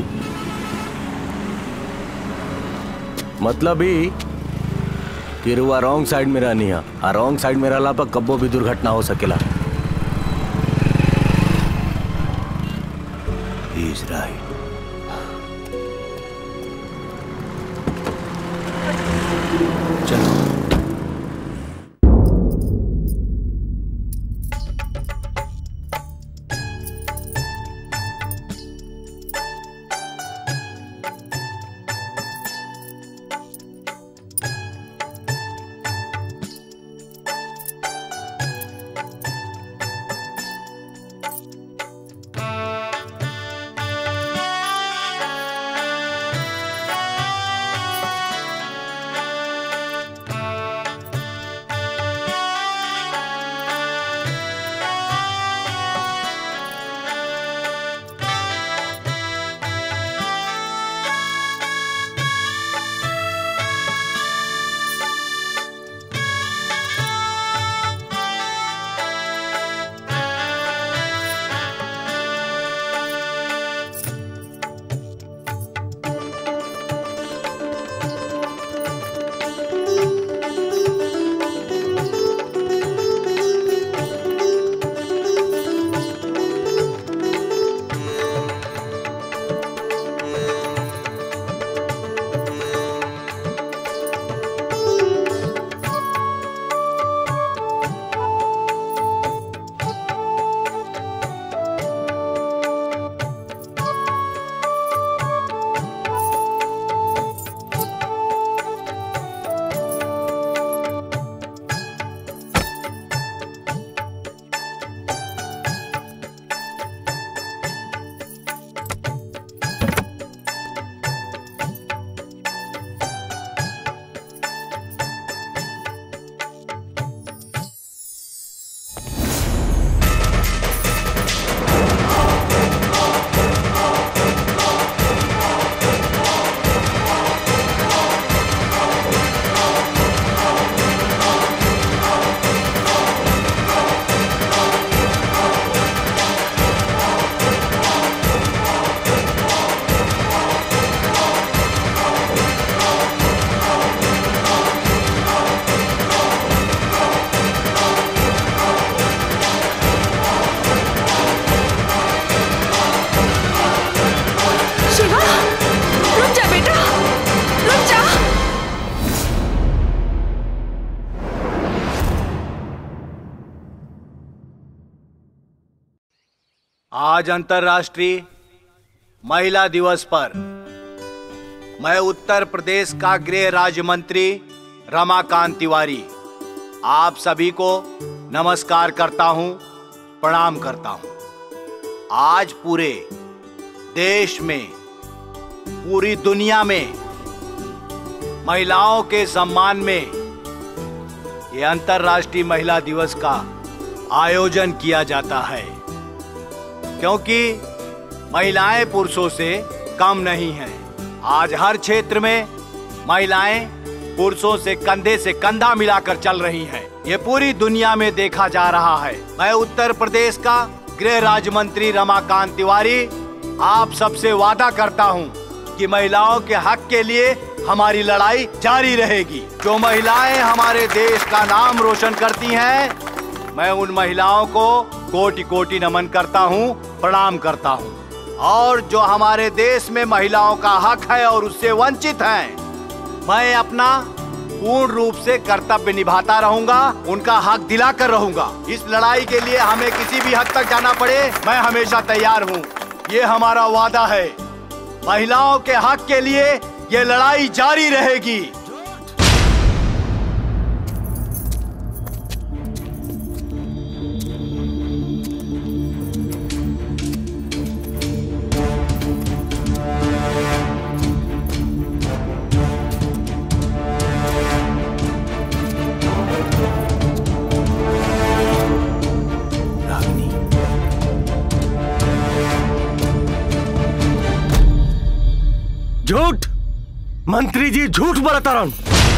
Speaker 18: मतलब ही कि रुआ रॉन्ग साइड में रहनी है आ रॉन्ग साइड में रहला पर कब्बो भी दुर्घटना हो सकेला
Speaker 2: He's right.
Speaker 7: शिवा रुक जा बेटा रुक जा
Speaker 2: आज अंतर्राष्ट्रीय महिला दिवस पर मैं उत्तर प्रदेश का गृह राज्य मंत्री रमाकांत तिवारी आप सभी को नमस्कार करता हूं प्रणाम करता हूं आज पूरे देश में पूरी दुनिया में महिलाओं के सम्मान में ये अंतर्राष्ट्रीय महिला दिवस का आयोजन किया जाता है क्योंकि महिलाएं पुरुषों से कम नहीं हैं आज हर क्षेत्र में महिलाएं पुरुषों से कंधे से कंधा मिलाकर चल रही हैं ये पूरी दुनिया में देखा जा रहा है मैं उत्तर प्रदेश का गृह राज्य मंत्री रमाकांत तिवारी आप सबसे वादा करता हूँ कि महिलाओं के हक के लिए हमारी लड़ाई जारी रहेगी जो महिलाएं हमारे देश का नाम रोशन करती हैं मैं उन महिलाओं को कोटि कोटि नमन करता हूँ प्रणाम करता हूँ और जो हमारे देश में महिलाओं का हक है और उससे वंचित हैं मैं अपना पूर्ण रूप से कर्तव्य निभाता रहूंगा उनका हक दिलाकर रहूंगा इस लड़ाई के लिए हमें किसी भी हद तक जाना पड़े मैं हमेशा तैयार हूँ ये हमारा वादा है महिलाओं के हक के लिए ये लड़ाई जारी रहेगी
Speaker 5: झूठ मंत्री जी झूठ बोलता रहा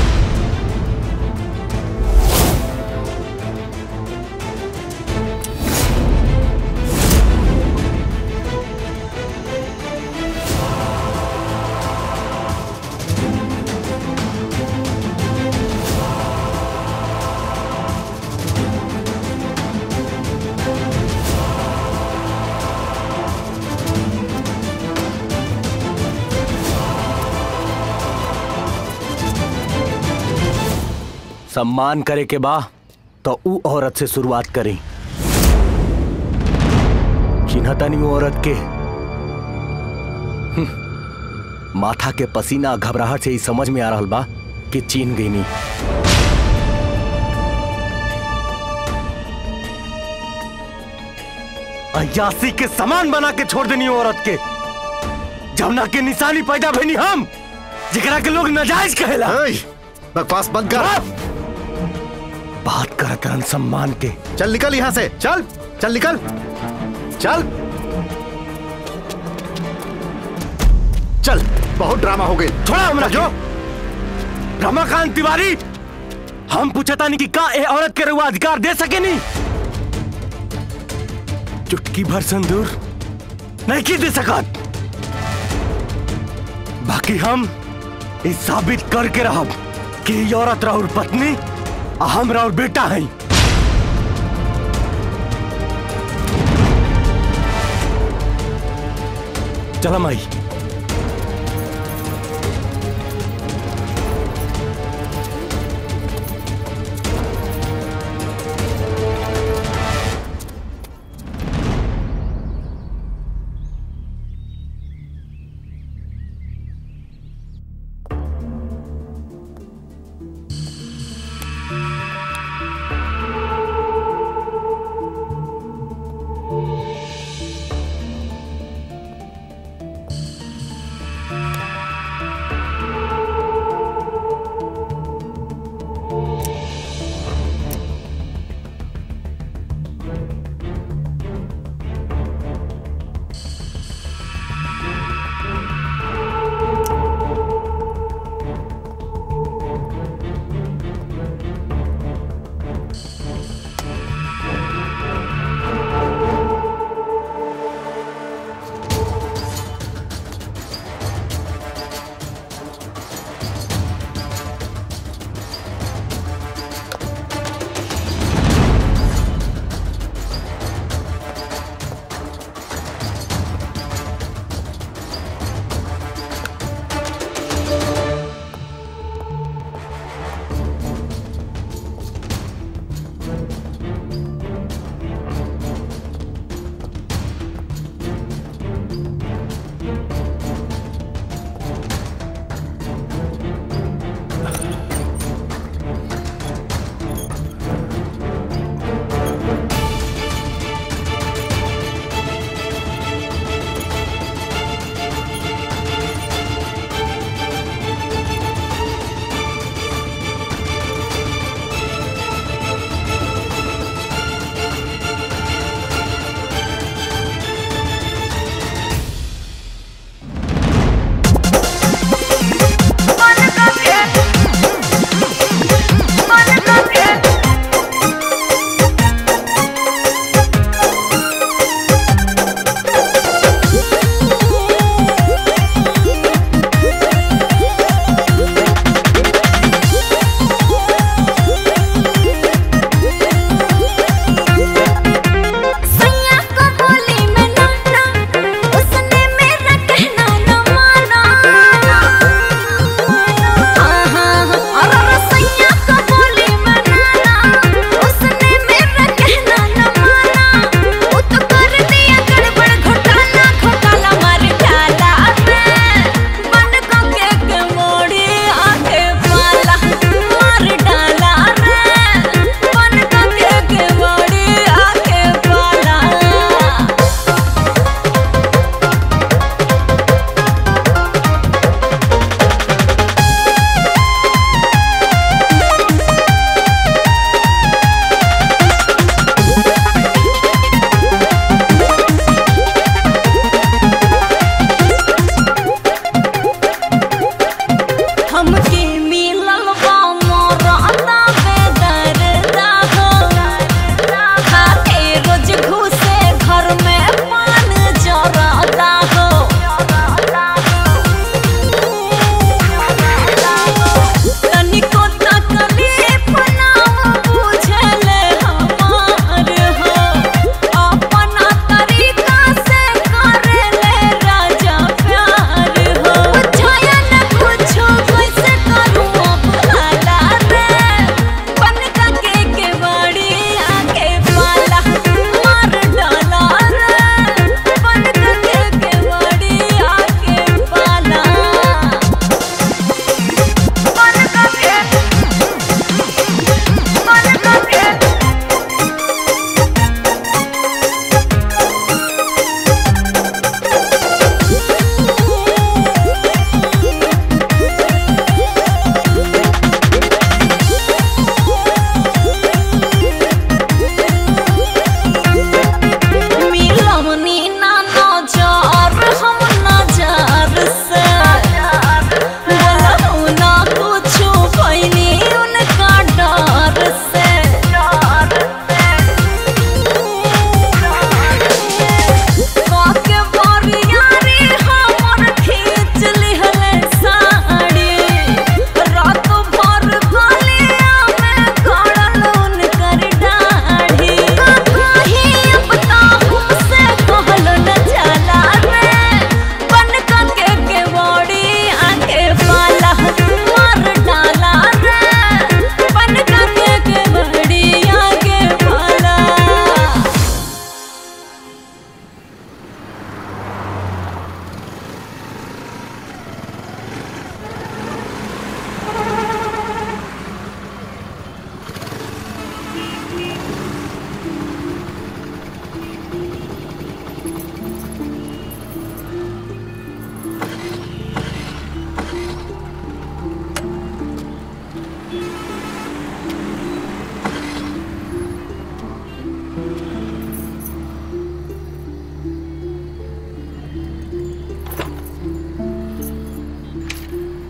Speaker 18: सम्मान करे के बा तो ऊ औरत से शुरुआत करी चिन्हता नहीं ऊ औरत के हम्म, माथा के पसीना घबराहट से ही समझ में आ रहा बा कि चीन गई नहीं
Speaker 5: अयासी के समान बना के छोड़ देनी औरत के जमुना के निशानी पैदा भनी हम जिकरा के लोग नाजायज कहेला
Speaker 12: बकवास बंद कर
Speaker 5: बात करत रहन सम्मान के
Speaker 12: चल निकल यहाँ से चल चल निकल चल चल बहुत ड्रामा हो गई
Speaker 5: थोड़ा हमरा जो रमाकांत तिवारी हम पूछता नहीं कि का ए औरत के रुआ अधिकार दे सके नहीं चुटकी भर संदूर नहीं की दे सकत बाकी हम इस साबित करके रहब कि ई औरत राउर पत्नी आ हम राउर बेटा हैं चला माई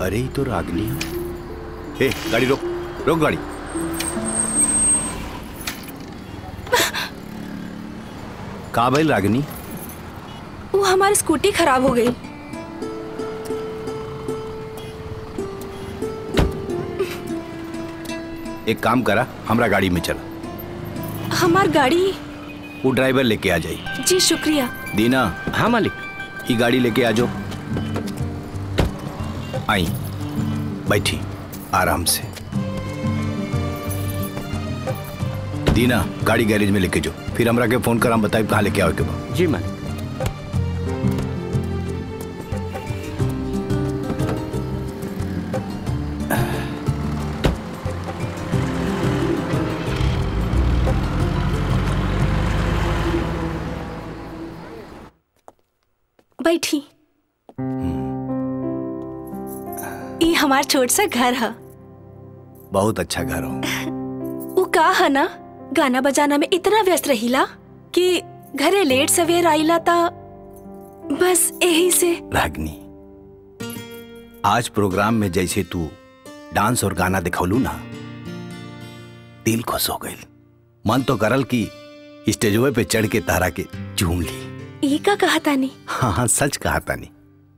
Speaker 2: अरे ही तो रागनी ए गाड़ी रोक रोक गाड़ी का भइल रागनी
Speaker 9: वो हमारी स्कूटी खराब हो गई
Speaker 2: एक काम करा हमरा गाड़ी में चल
Speaker 9: हमार गाड़ी
Speaker 2: वो ड्राइवर लेके आ जाई
Speaker 9: जी शुक्रिया
Speaker 2: दीना हाँ मालिक ये गाड़ी लेके आ जाओ आई बैठी आराम से दीना गाड़ी गैरेज में लेके जाओ फिर हमरा के फोन कर हम बताए कहाँ लेके आओ के बा
Speaker 3: जी मालिक
Speaker 9: बैठी ये हमार छोट सा घर है
Speaker 2: बहुत अच्छा घर हो
Speaker 9: वो का है ना गाना बजाना में इतना व्यस्त रहीला कि घरे लेट सवेर आईला ता बस यही से
Speaker 2: रागनी आज प्रोग्राम में जैसे तू डांस और गाना दिखौलू ना दिल खुश हो गई मन तो करल कि स्टेजवे पे चढ़ के तारा के झूम ली
Speaker 9: ये का कहा तानी
Speaker 2: हाँ हाँ सच कहा तानी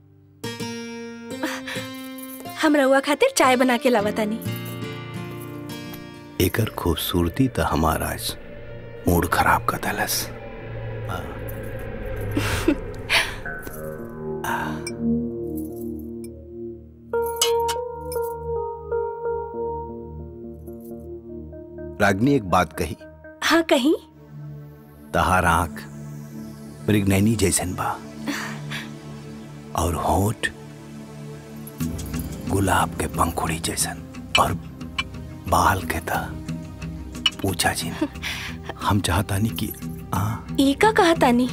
Speaker 9: हम रउआ खातिर चाय बना के लावा तानी
Speaker 2: एकर खूबसूरती तो हमारा आज मूड खराब कर दलस रागनी एक बात कही
Speaker 9: हाँ कहीं
Speaker 2: तहार आंख मृगनैनी जैसन बा और होठ गुलाब के पंखुड़ी जैसन और बाल के था पूछा जी हम चाहता नहीं कि आ
Speaker 9: ये का कहा तानी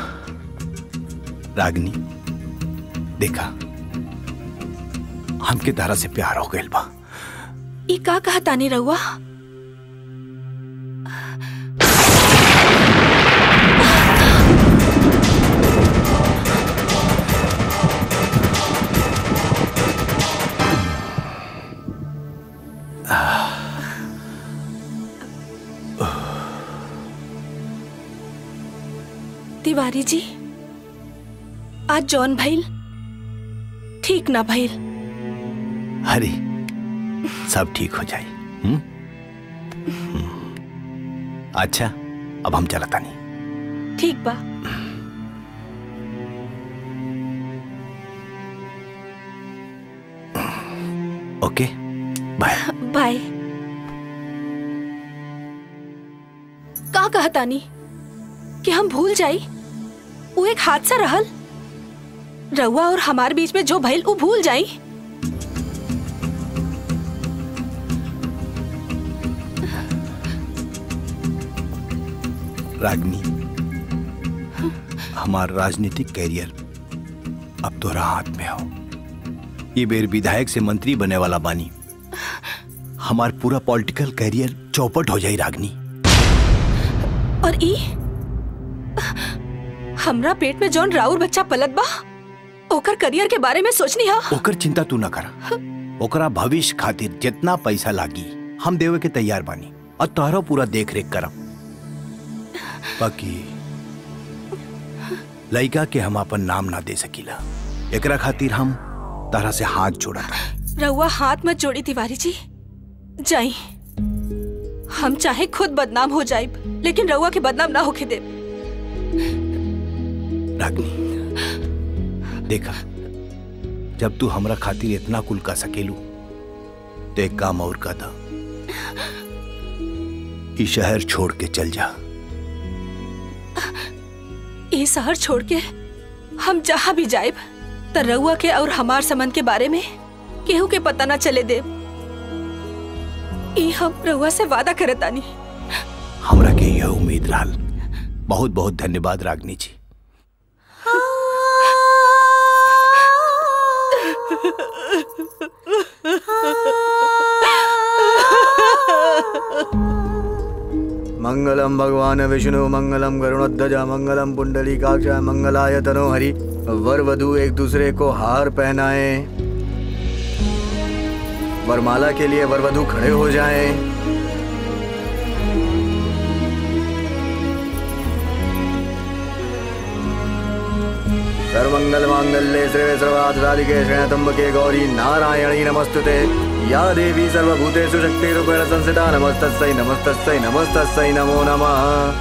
Speaker 2: रागनी देखा हमके तारा से प्यार हो गइल बा
Speaker 9: ये का कहा तानी रउआ तिवारी जी आज जॉन भइल ठीक ना भइल
Speaker 2: हरी सब ठीक हो जाए हम्म? हम्म। अच्छा अब हम चलता नहीं
Speaker 9: ठीक बा
Speaker 2: ओके बाय
Speaker 9: बाय का कहा तानी कि हम भूल जाई वो एक हादसा रहल रउआ और हमार बीच में जो भइल वो भूल जाई
Speaker 2: रागनी हमार राजनीतिक कैरियर अब तोरा हाथ में हो ये बेर विधायक से मंत्री बने वाला बानी हमार पूरा पॉलिटिकल कैरियर चौपट हो जाई रागनी
Speaker 9: और ई हमरा पेट में जौन राउर बच्चा पलत बा ओकर करियर के बारे में सोचनी हा
Speaker 2: ओकर चिंता तू न कर ओकरा भविष्य खातिर जितना पैसा लागी हम देवे के तैयार बानी और तोहरा पूरा देख रेख करब बाकी लड़का के हम अपन नाम ना दे सकीला एकरा खातिर हम तारा से हाथ जोड़ा
Speaker 9: रउआ हाथ मत जोड़ी तिवारी जी जाई हम चाहे खुद बदनाम हो जाए लेकिन रउआ के बदनाम ना होके दे
Speaker 2: रागनी देखा जब तू हमरा खातिर इतना कुल का सकेलू तो एक काम और का था ई शहर छोड़ के चल जा
Speaker 9: ये शहर छोड़ के हम जहाँ भी जाए त रउआ के और हमार संबंध के बारे में केहू के पता ना चले दे ई हम रउआ से वादा करतानी
Speaker 2: हमरा के यह उम्मीद रहल बहुत बहुत धन्यवाद रागनी जी
Speaker 11: मंगलम भगवान विष्णु मंगलम गरुणध्वज मंगलम पुंडलीकाक्ष मंगलाय तनो हरि वर वधु एक दूसरे को हार पहनाए वरमाला के लिए वरवधु खड़े हो जाएं। सर्वमंगल मांगल्ये श्रेय सर्वार्थ साधिके शरणतंबके गौरी नारायणी नमस्तुते या देवी सर्वभूतेषु शक्तिरूपेण संस्थिता नमस्तस्यै नमस्तस्यै नमस्तस्यै नमो नमः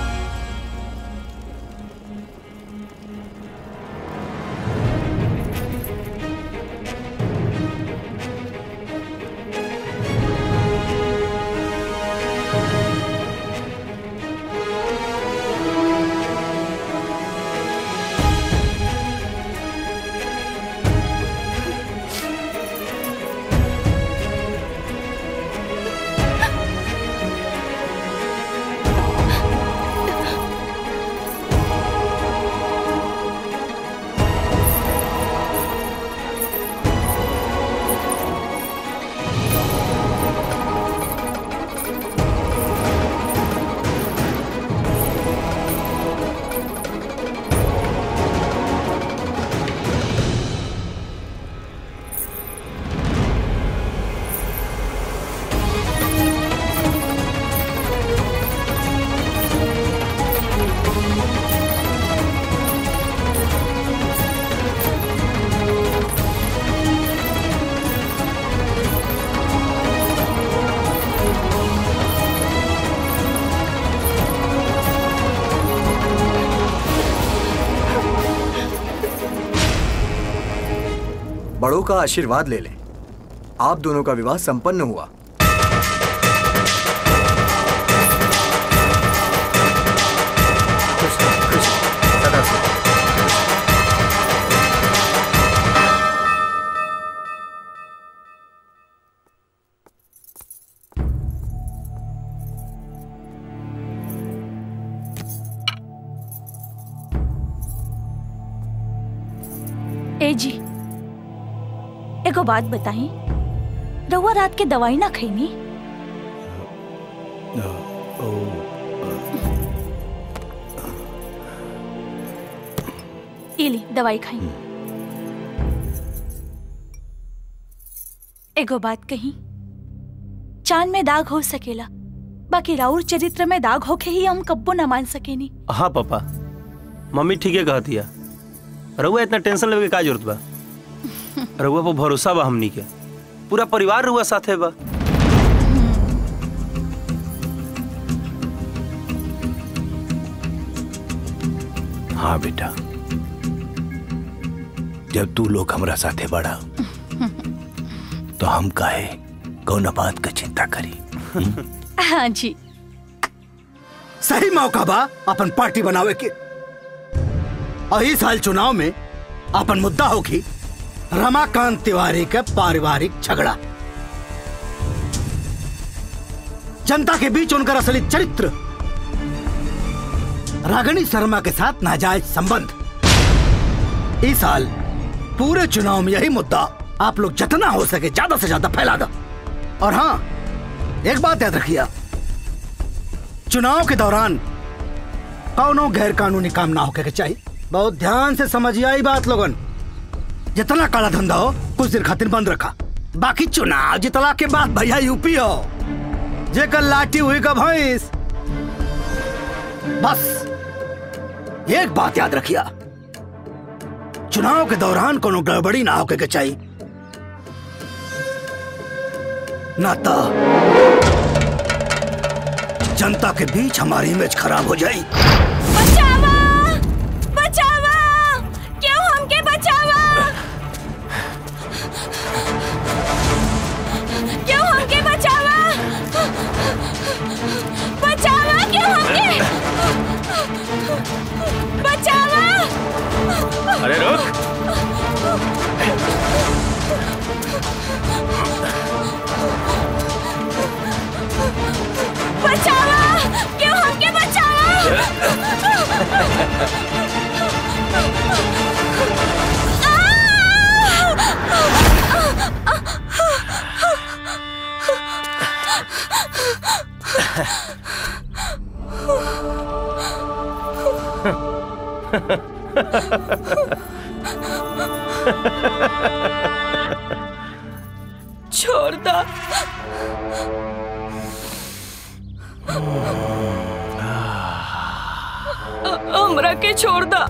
Speaker 11: बड़ों का आशीर्वाद ले लें आप दोनों का विवाह संपन्न हुआ
Speaker 1: ए जी एगो बात बताई रउआ रात के दवाई ना खैनी ई ली दवाई खाई एगो बात कही चांद में दाग हो सकेला बाकी राउर चरित्र में दाग होके ही हम कब्बो ना मान सकेनी
Speaker 6: हाँ पापा मम्मी ठीक है कहती है रउआ इतना टेंशन लेवे के का जरूरत बा रउआ पर भरोसा बा हमनी के पूरा परिवार रउआ साथे बा
Speaker 2: हाँ बेटा जब तू लोग हमरा साथे बड़ा तो हम काहे कौन बात का चिंता करी
Speaker 1: हाँ जी
Speaker 15: सही मौका बा अपन पार्टी बनावे के और इस साल चुनाव में अपन मुद्दा होगी रमाकांत तिवारी का पारिवारिक झगड़ा जनता के बीच उनका असली चरित्र रागिनी शर्मा के साथ नाजायज संबंध इस साल पूरे चुनाव में यही मुद्दा आप लोग जितना हो सके ज्यादा से ज्यादा फैला दो और हाँ एक बात याद रखिए चुनाव के दौरान कौनो गैर कानूनी काम ना होके के चाहिए बहुत ध्यान से समझिए आई बात लोगन जितना काला धंधा हो कुछ देर खातिर बंद रखा बाकी चुनाव जितला के बाद भैया यूपी हो जेकर लाठी हुई का भैंस बस एक बात याद रखिया चुनाव के दौरान कोनो गड़बड़ी ना होके के चाहिए ना तो जनता के बीच हमारी इमेज खराब हो जाए
Speaker 1: बचावा बचावा क्यों हमके बचावा क्यों हमके बचावा बचावा क्यों हमके बचावा
Speaker 13: अरे रुक
Speaker 1: बचावा क्यों हमके
Speaker 9: छोड़ दा हमरा के छोड़ दा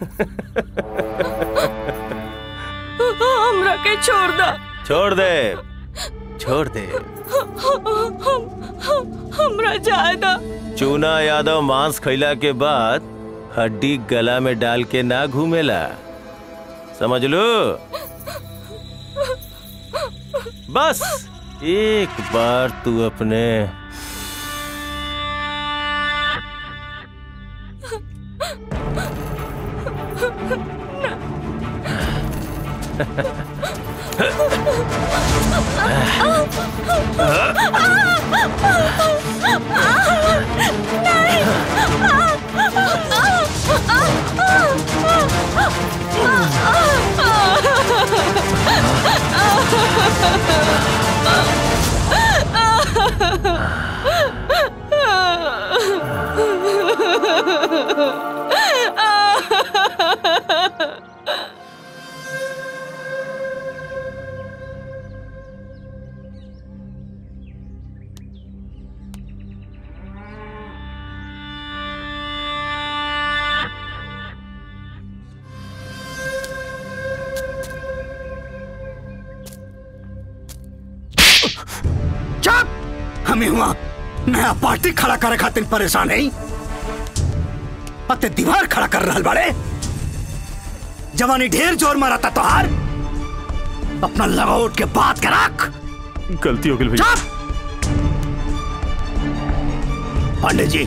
Speaker 9: हमरा के छोड़ दा
Speaker 6: छोड़ दे छोड़ दे
Speaker 9: हम हमरा जायदा
Speaker 6: चूना यादव मांस खैला के बाद हड्डी गला में डाल के ना घूमेला समझ लो बस एक बार तू अपने
Speaker 15: चुप हमें हुआ नया पार्टी खड़ा करे खातिर परेशान है अते दीवार खड़ा कर रहल बाड़े जवानी ढेर जोर मारा था तोहार अपना लगाउट के बात के रख
Speaker 6: गलती हो गई भैया
Speaker 15: पांडे जी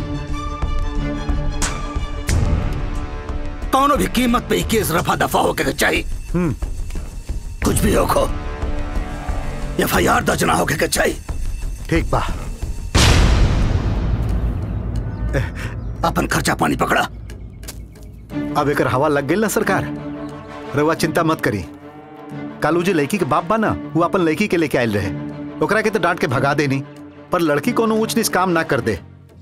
Speaker 15: कौनो भी कीमत पे ई केस रफा दफा होके चाहिए कुछ भी हो खो एफ आई आर दर्ज ना होके के चाहिए
Speaker 12: ठीक बा
Speaker 15: अपन खर्चा पानी पकड़ा
Speaker 12: अब एक हवा लग गई ना सरकार रवा चिंता मत करी कालू जी लड़की के बाप बा ना वो अपन लड़की के लेके आयल रहे ओकरा के तो डांट के भगा देनी पर लड़की कोनो ऊंच नीच काम ना कर दे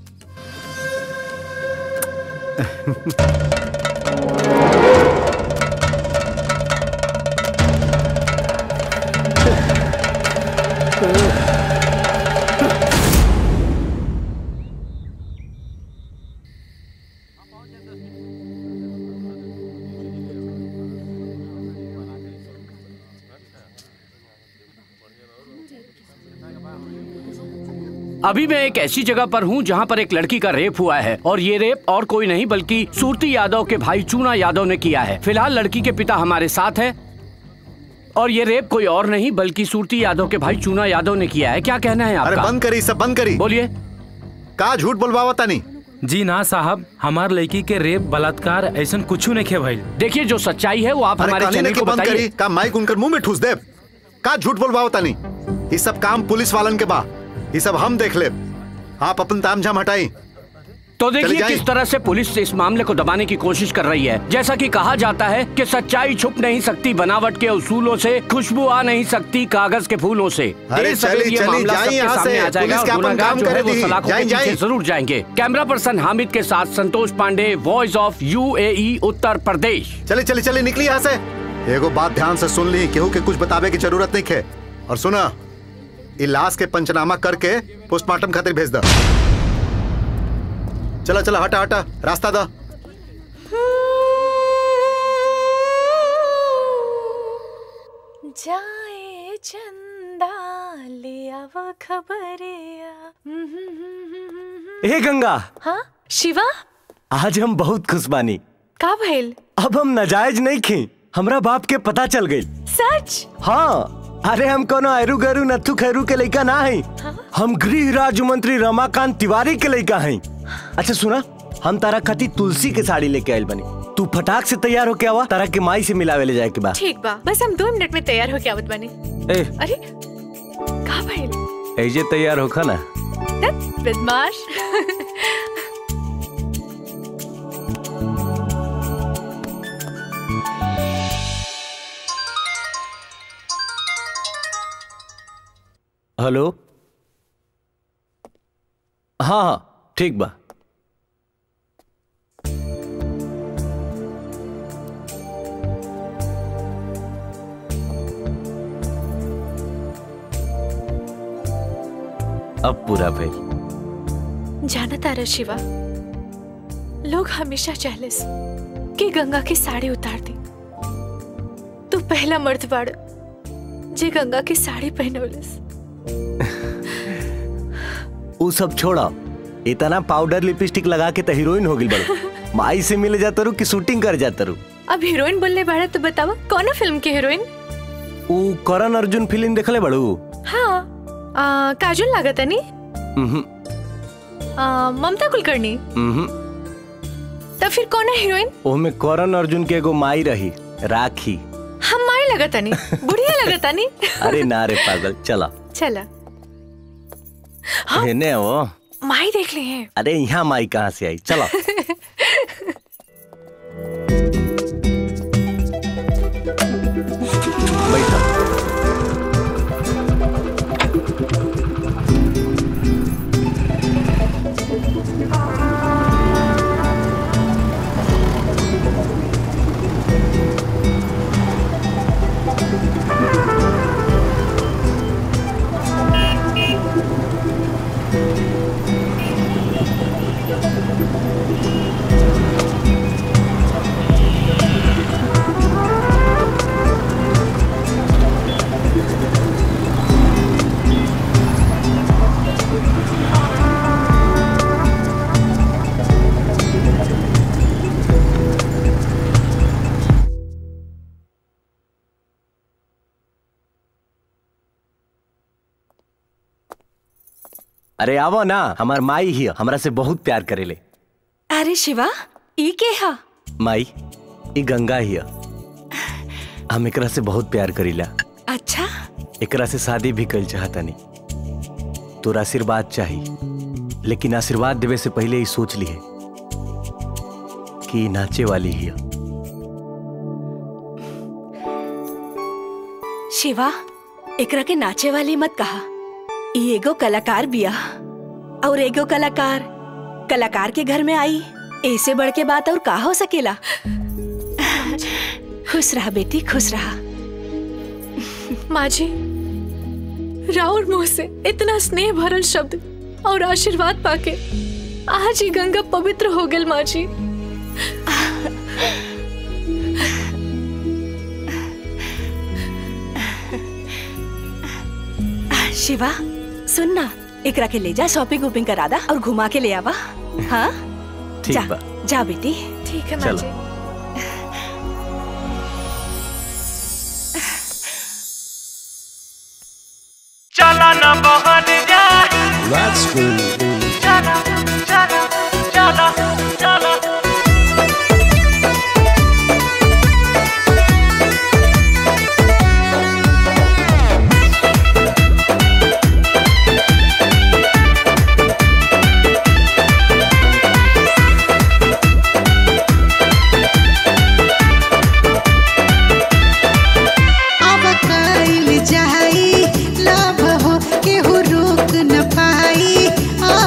Speaker 3: अभी मैं एक ऐसी जगह पर हूँ जहाँ पर एक लड़की का रेप हुआ है और ये रेप और कोई नहीं बल्कि सूरती यादव के भाई चूना यादव ने किया है फिलहाल लड़की के पिता हमारे साथ है और ये रेप कोई और नहीं बल्कि सूरती यादव के भाई चूना यादव ने किया है क्या कहना है
Speaker 12: अरे
Speaker 3: आपका
Speaker 12: बंद करी सब बंद करी
Speaker 3: बोलिए
Speaker 12: का झूठ बोलवावा तानी
Speaker 13: जी ना साहब हमार लड़की के रेप बलात्कार ऐसा कुछ नहीं खे भाई
Speaker 3: देखिए जो सच्चाई है वो आप
Speaker 12: अरे
Speaker 3: हमारे
Speaker 12: काली ने
Speaker 3: चैनल
Speaker 12: के
Speaker 3: को
Speaker 12: बंद
Speaker 3: बताइए
Speaker 12: करी का माइक उनकर मुंह में ठूस दे का झूठ बोलवाओ तानी ये सब काम पुलिस वालन के बा ये सब हम देख ले आप अपन ताम झाम हटाई
Speaker 3: तो
Speaker 12: चली
Speaker 3: देखिए
Speaker 12: जाएं।
Speaker 3: किस तरह से पुलिस इस मामले को दबाने की कोशिश कर रही है जैसा कि कहा जाता है कि सच्चाई छुप नहीं सकती बनावट के उसूलों से खुशबू आ नहीं सकती कागज के फूलों से
Speaker 12: अरे
Speaker 3: देर सवेर
Speaker 12: चली-
Speaker 3: ये
Speaker 12: चली,
Speaker 3: मामला
Speaker 12: जाएं
Speaker 3: सबके
Speaker 12: यहाँ
Speaker 3: सामने
Speaker 12: से।
Speaker 3: आ जाएगा
Speaker 12: पुलिस
Speaker 3: और
Speaker 12: के अपन
Speaker 3: गुनहगार
Speaker 12: काम
Speaker 3: जो है
Speaker 12: करे
Speaker 3: वो
Speaker 12: दी।
Speaker 3: सलाखों
Speaker 12: जाएं,
Speaker 3: के पीछे
Speaker 12: जाएं।
Speaker 3: जरूर जाएंगे कैमरा पर्सन हामिद के साथ Santosh Pandey voice of UAE Uttar Pradesh
Speaker 12: चली चली चली निकली यहाँ से एगो बात ध्यान से सुन ली केहू के कुछ बतावे की जरूरत नहीं है और सुना ये लाश के पंचनामा करके पोस्टमार्टम खातिर भेज द चला चला हटा हटा रास्ता दा
Speaker 14: जाए चंदा लिया वो खबरिया
Speaker 6: ए गंगा
Speaker 14: हाँ शिवा
Speaker 6: आज हम बहुत खुश बानी
Speaker 14: का भइल
Speaker 6: अब हम नाजायज नहीं खी हमरा बाप के पता चल गई
Speaker 14: सच
Speaker 6: हाँ अरे हम कोनो अरू गरू नथु खैरू के लड़का ना है हम गृह राज्य मंत्री रमाकांत तिवारी के लड़का हैं अच्छा सुना हम तारा खाती तुलसी के साड़ी लेके आयल बनी तू फटाक से तैयार होके आवा तारा के माई से मिलावे ले जाए के बाद
Speaker 14: ठीक बा बस हम दो मिनट में तैयार होके आवत बनी
Speaker 6: ए
Speaker 14: अरे का भइल
Speaker 6: ऐजे तैयार होखा ना
Speaker 14: दत बदमाश
Speaker 6: हेलो हाँ हाँ ठीक बा
Speaker 18: अब पूरा भइल
Speaker 14: जाना तारा शिवा लोग हमेशा चाहले कि गंगा की साड़ी उतार दी तू पहला मर्द बाड़ जे गंगा की साड़ी पहनवलस
Speaker 18: उ सब छोड़ा इतना पाउडर लिपस्टिक लगा के तो हीरोइन हो गई बड़ो माई से मिले जाता रू कि शूटिंग कर जाता रू
Speaker 14: अब हीरोइन बोलने बाड़ा तो बतावा कौन फिल्म की हीरोइन
Speaker 18: उ करण अर्जुन फिल्म देखले बड़ू
Speaker 14: हाँ आ, काजल लागत नी
Speaker 18: उहुं,
Speaker 14: आ, ममता कुलकर्णी
Speaker 18: उहुं।
Speaker 14: तब फिर कौन है हीरोइन
Speaker 18: ओमे करण अर्जुन के एगो माई रही राखी
Speaker 14: हम माई लगत नी बुढ़िया लगत नी
Speaker 18: अरे ना रे पागल चला
Speaker 14: चला
Speaker 18: हेने वो
Speaker 14: माई देख ली है
Speaker 18: अरे यहाँ माई कहाँ से आई चलो अरे आवो ना हमार माई ही हमरा से बहुत प्यार करेले
Speaker 9: अरे शिवा ई के हा
Speaker 18: माई ई गंगा ही हम एकरा से बहुत प्यार करीला
Speaker 9: अच्छा
Speaker 18: एकरा से शादी भी कल चाहतानी तोरा आशीर्वाद चाहिए लेकिन आशीर्वाद देवे से पहले ही सोच लिए कि ई नाचे वाली ही है।
Speaker 9: शिवा एकरा के नाचे वाली मत कहा ई एगो कलाकार बिया और एगो कलाकार कलाकार के घर में आई ऐसे बढ़ के बात और का हो सकेला खुश रहा बेटी खुश रहा
Speaker 14: माँ जी राउर मुंह से इतना स्नेह भरल शब्द और आशीर्वाद पाके आज ही गंगा पवित्र हो गल माँ जी
Speaker 9: शिवा सुन ना एकरा के ले जा शॉपिंग वॉपिंग करा दा और घुमा के ले आवा हाँ
Speaker 18: ठीक
Speaker 9: जा
Speaker 18: बा
Speaker 9: जा बेटी
Speaker 14: ठीक है
Speaker 18: माँ चलो। जी।
Speaker 10: चला ना बहन जा
Speaker 16: That's cool.
Speaker 10: चला चला चला चला
Speaker 17: अब कइल जाई लव हो केहू रोक न पाई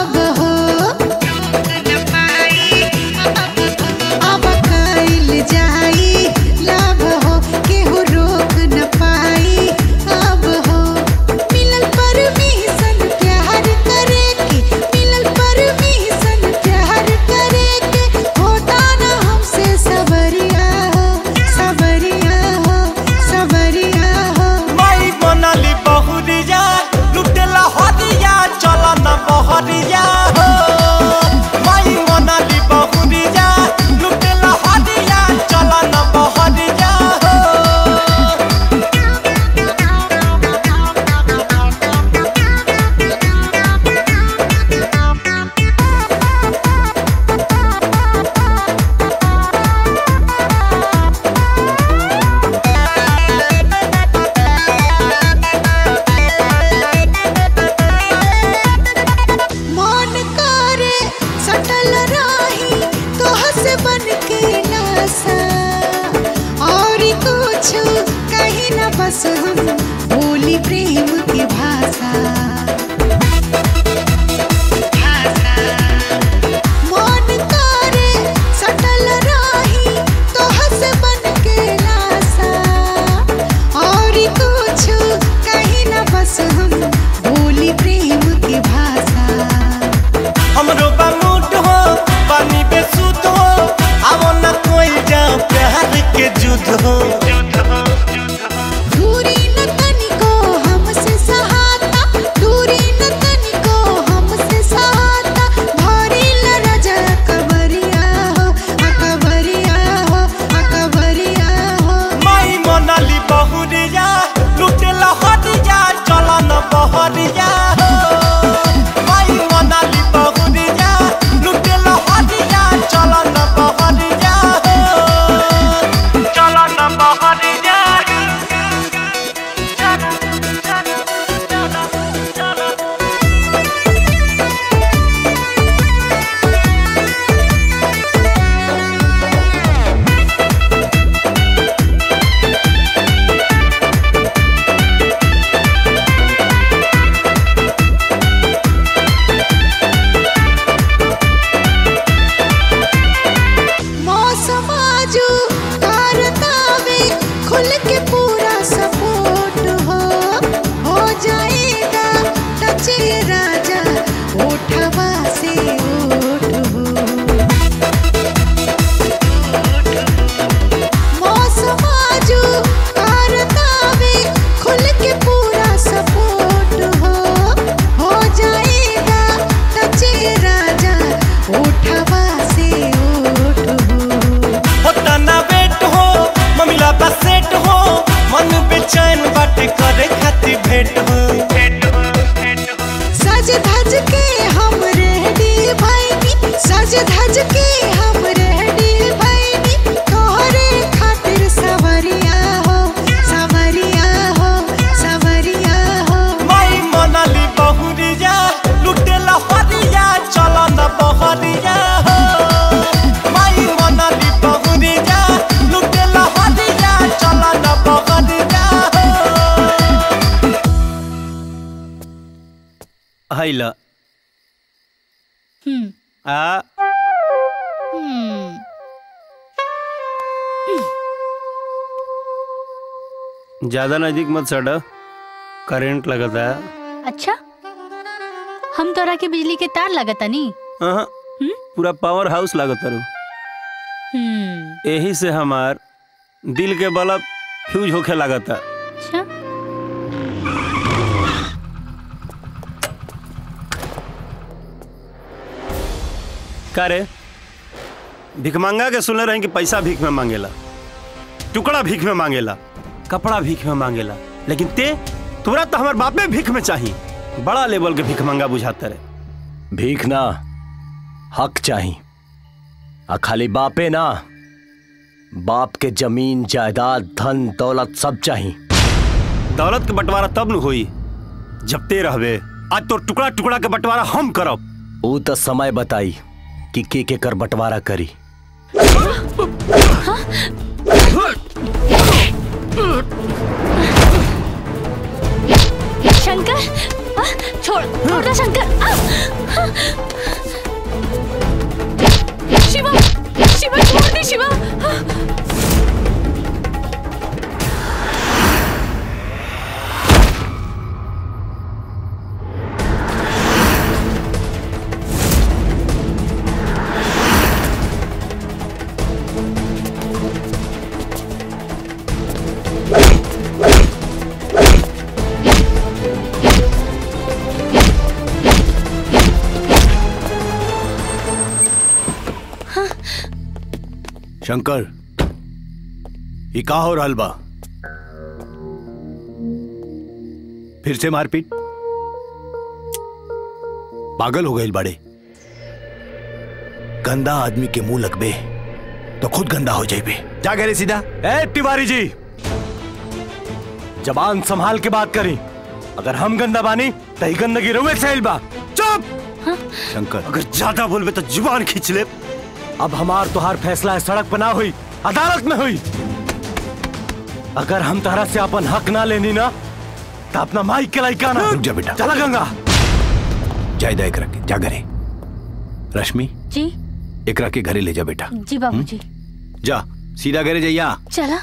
Speaker 6: हैला
Speaker 8: हम्म
Speaker 6: आ
Speaker 8: हम्म
Speaker 6: ज्यादा नजदीक मत सड़ा करंट लगता है
Speaker 8: अच्छा हम तोरा के बिजली के तार लगता नी
Speaker 6: हाँ, पूरा पावर हाउस लागत रू
Speaker 8: हम्म
Speaker 6: यही से हमार दिल के बल्ब फ्यूज होखे लागता
Speaker 8: अच्छा
Speaker 6: का रे भिखमंगा के सुने रहे कि पैसा भीख में मांगेला टुकड़ा भीख में मांगेला कपड़ा भीख में मांगेला लेकिन ते तोरा तो हमार बापे भीख में चाहिए बड़ा लेवल के भिखमंगा बुझाते रहे
Speaker 18: भीख ना हक चाही आ खाली बापे ना बाप के जमीन जायदाद धन दौलत सब चाही
Speaker 6: दौलत के बंटवारा तब न होई जब ते रहबे आज तो टुकड़ा टुकड़ा के बंटवारा हम करब
Speaker 18: ऊ तो समय बताई कि के के कर बंटवारा करी
Speaker 8: शंकर आ, छोड़ छोड़ दे शंकर आ, आ।
Speaker 14: शिवा शिवा छोड़ दे शिवा
Speaker 2: शंकर ये का हो रहल बा फिर से मारपीट पागल हो गए बड़े गंदा आदमी के मुंह लगबे तो खुद गंदा हो जाइबे जा गए सीधा
Speaker 5: ए तिवारी जी जबान संभाल के बात करी अगर हम गंदा बानी तो ही गंदगी रहुए सहेल बा चुप
Speaker 2: शंकर
Speaker 5: अगर ज्यादा बोलबे तो जुबान खींच ले अब हमार तुहार फैसला है सड़क पर ना हुई अदालत में हुई अगर हम तारा से अपन हक ना लेनी ना तो अपना माई के लाइका ना
Speaker 2: रुक जा बेटा
Speaker 5: चला गंगा
Speaker 2: जायदा एकरा के जा घरे रश्मि
Speaker 8: जी
Speaker 2: एकरा के घरे ले जा बेटा
Speaker 8: जी बाबूजी
Speaker 2: जा सीधा घरे जइया
Speaker 8: चला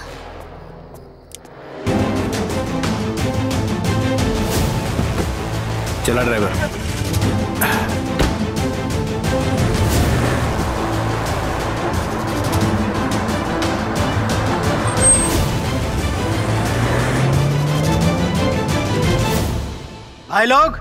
Speaker 2: चला ड्राइवर
Speaker 15: भाई लोग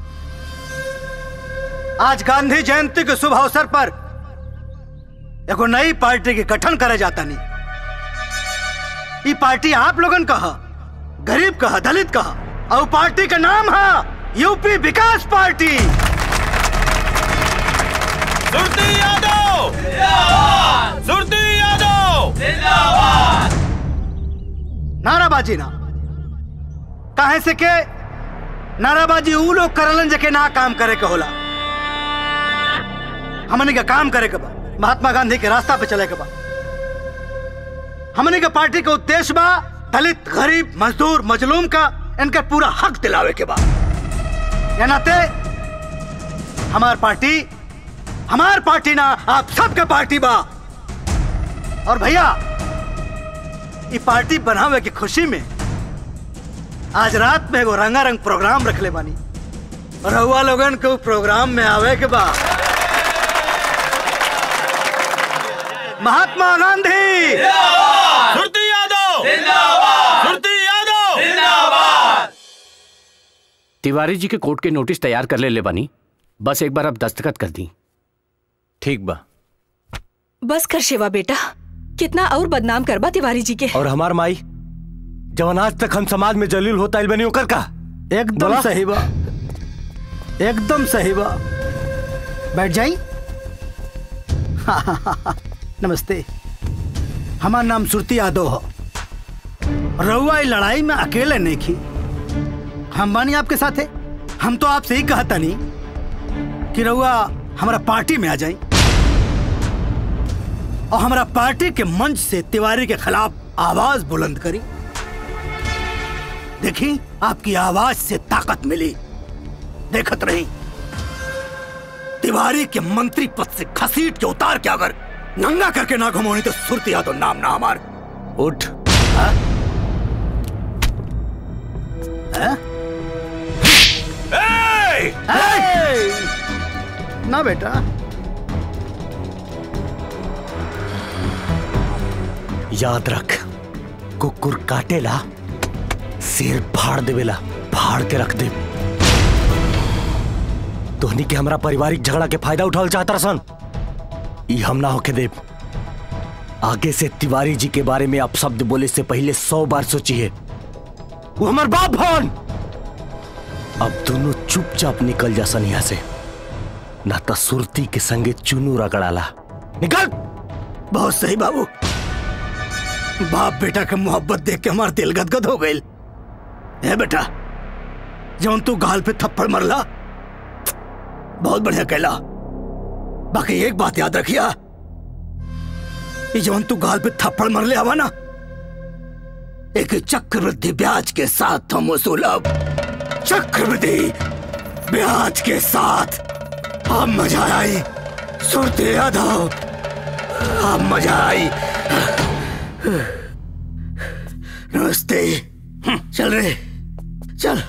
Speaker 15: आज गांधी जयंती के शुभ अवसर पर एगो नई पार्टी के गठन करे जाता नहीं ये पार्टी आप लोगन का ह, गरीब का ह, दलित का ह, और पार्टी का नाम है यूपी विकास पार्टी
Speaker 10: सुरती यादव सुरती यादव
Speaker 15: नाराबाजी ना काहे से के नाराबाजी ऊ लोग करलन जके ना काम करे के होला हमने का काम करे के बा महात्मा गांधी के रास्ता पे चले के बा हमने के पार्टी का उद्देश्य बा दलित गरीब मजदूर मजलूम का इनका पूरा हक दिलावे के बा या नाते हमार पार्टी हमार पार्टी ना आप सबके पार्टी बा और भैया ये पार्टी बनावे की खुशी में आज रात में एगो रंगारंग प्रोग्राम रख ले बानी और रहुआ लोगन को प्रोग्राम में आवे के बाद महात्मा गांधी
Speaker 10: सुरती यादव सुरती यादव
Speaker 3: तिवारी जी के कोर्ट के नोटिस तैयार कर ले ले बनी बस एक बार अब दस्तखत कर दी
Speaker 18: ठीक बा
Speaker 9: बस कर शिवा बेटा कितना और बदनाम करबा तिवारी जी के
Speaker 5: और हमार माई जवन आज तक हम समाज में जलील होता इल बनी ओकर का
Speaker 15: एकदम
Speaker 5: बोला?
Speaker 15: सही बा एकदम सही बा बैठ जाई नमस्ते हमार नाम सुरती यादव हो रहुआ ई लड़ाई में अकेले नहीं की हम बानी आपके साथ है हम तो आपसे ही कहता नहीं कि रहुआ हमारा पार्टी में आ जाए और हमारा पार्टी के मंच से तिवारी के खिलाफ आवाज बुलंद करी देखी आपकी आवाज से ताकत मिली देखत रही तिवारी के मंत्री पद से घसीट के उतार के अगर नंगा करके ना घुमानी तो सुरती यादव नाम ना हमार
Speaker 18: उठ
Speaker 2: ना बेटा
Speaker 18: याद रख कुकुर काटेला सिर फाड़ देवेला फाड़ के रख दे तोहनी के हमरा पारिवारिक झगड़ा के फायदा उठावल चाहता सन ई हम ना होके देव आगे से तिवारी जी के बारे में आप शब्द बोले से पहले सौ बार सोचिए वो हमार बाप भवन अब दोनों चुपचाप निकल जा सन यहाँ से ना तो सुरती के संगे चुनू रगड़ाला निकल
Speaker 15: बहुत सही बाबू बाप बेटा के मोहब्बत देख के हमार दिल गदगद हो गई है बेटा जौन तू गाल पे थप्पड़ मरला बहुत बढ़िया कहला बाकी एक बात याद रखिया ये जौन तू गाल पे थप्पड़ मरले आवा ना एक चक्रवृद्धि ब्याज के साथ हम वसूलब चक्रवृद्धि ब्याज के साथ अब मजा आई सुरते यादव अब मजा आई नमस्ते चल रे चल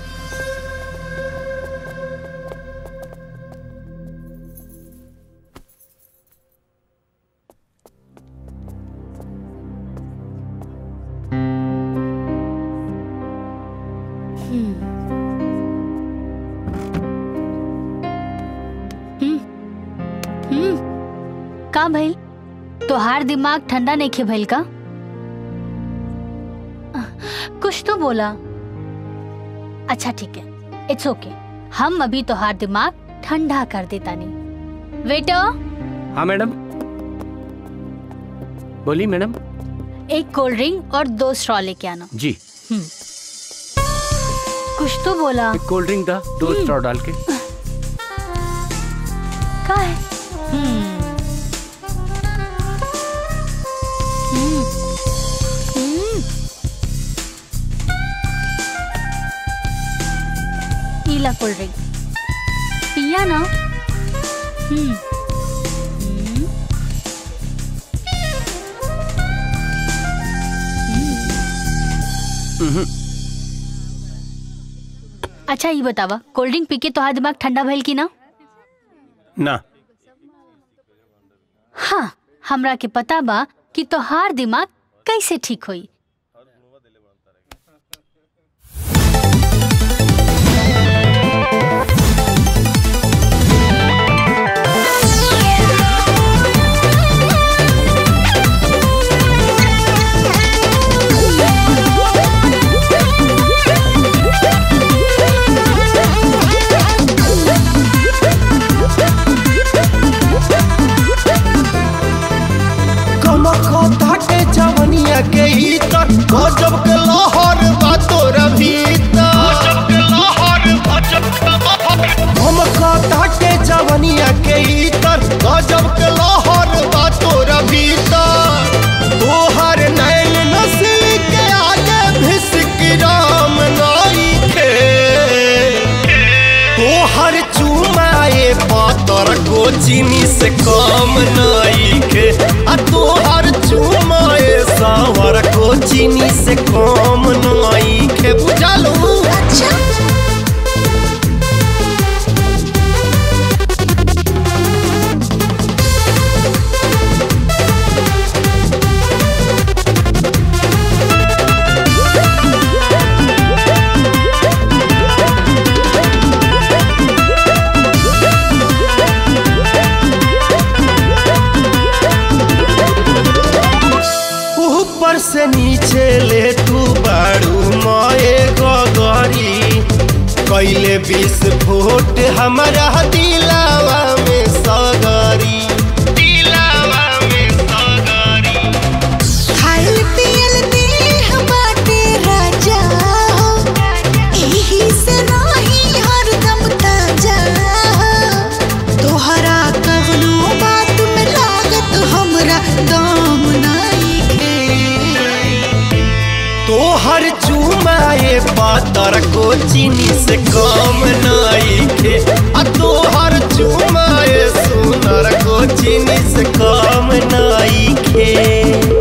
Speaker 8: हम्म का भइल तोहार दिमाग ठंडा नहीं खे भइल का कुछ तो बोला अच्छा ठीक है इट्स ओके हम अभी तोहार दिमाग ठंडा कर देता नहीं वेटर
Speaker 3: हाँ मैडम बोली मैडम
Speaker 8: एक कोल्ड ड्रिंक और दो स्ट्रॉ लेके आना
Speaker 3: जी
Speaker 8: हम्म कुछ तो बोला
Speaker 3: एक कोल्ड ड्रिंक था दो स्ट्रॉ डाल के
Speaker 8: का है हम्म हम्म हम्म पीला कोल्ड ड्रिंक पिया ना हम्म हम्म अच्छा ये बतावा कोल्ड ड्रिंक पी के तोहार दिमाग ठंडा भइल की ना
Speaker 6: ना
Speaker 8: हाँ हमरा के पता बा कि तोहार दिमाग कैसे ठीक होई
Speaker 16: कमखो ताके जवनिया के इतर गजब के लहर बा तोरा भीतर गजब के लहर गजब कमखो ताके जवनिया के इतर गजब के लहर बा तोरा भीतर तोहर नैन नस्ल के आगे भिसक राम नाई खे तोहर चुमाए पातर को चीनी से कम नहीं के आ तोहर चुमाए सावर को चीनी से कम नहीं के बुझलू अच्छा ऊपर से नीचे ले तू बाड़ू माए गगरी कैले विस्फोट हमारा दिलावा में सगरी दिलावा में सगरी
Speaker 17: खाइल पियल देह बाटे राजा एही से रही हरदम ताजा तोहरा कहनो बात में लागत हमरा दाम नाई के
Speaker 16: तोहर चूम चुमाए पातर को चीनी से कम नहीं खे आ तोहर चुमाए सुनर को चीनी से कम नहीं खे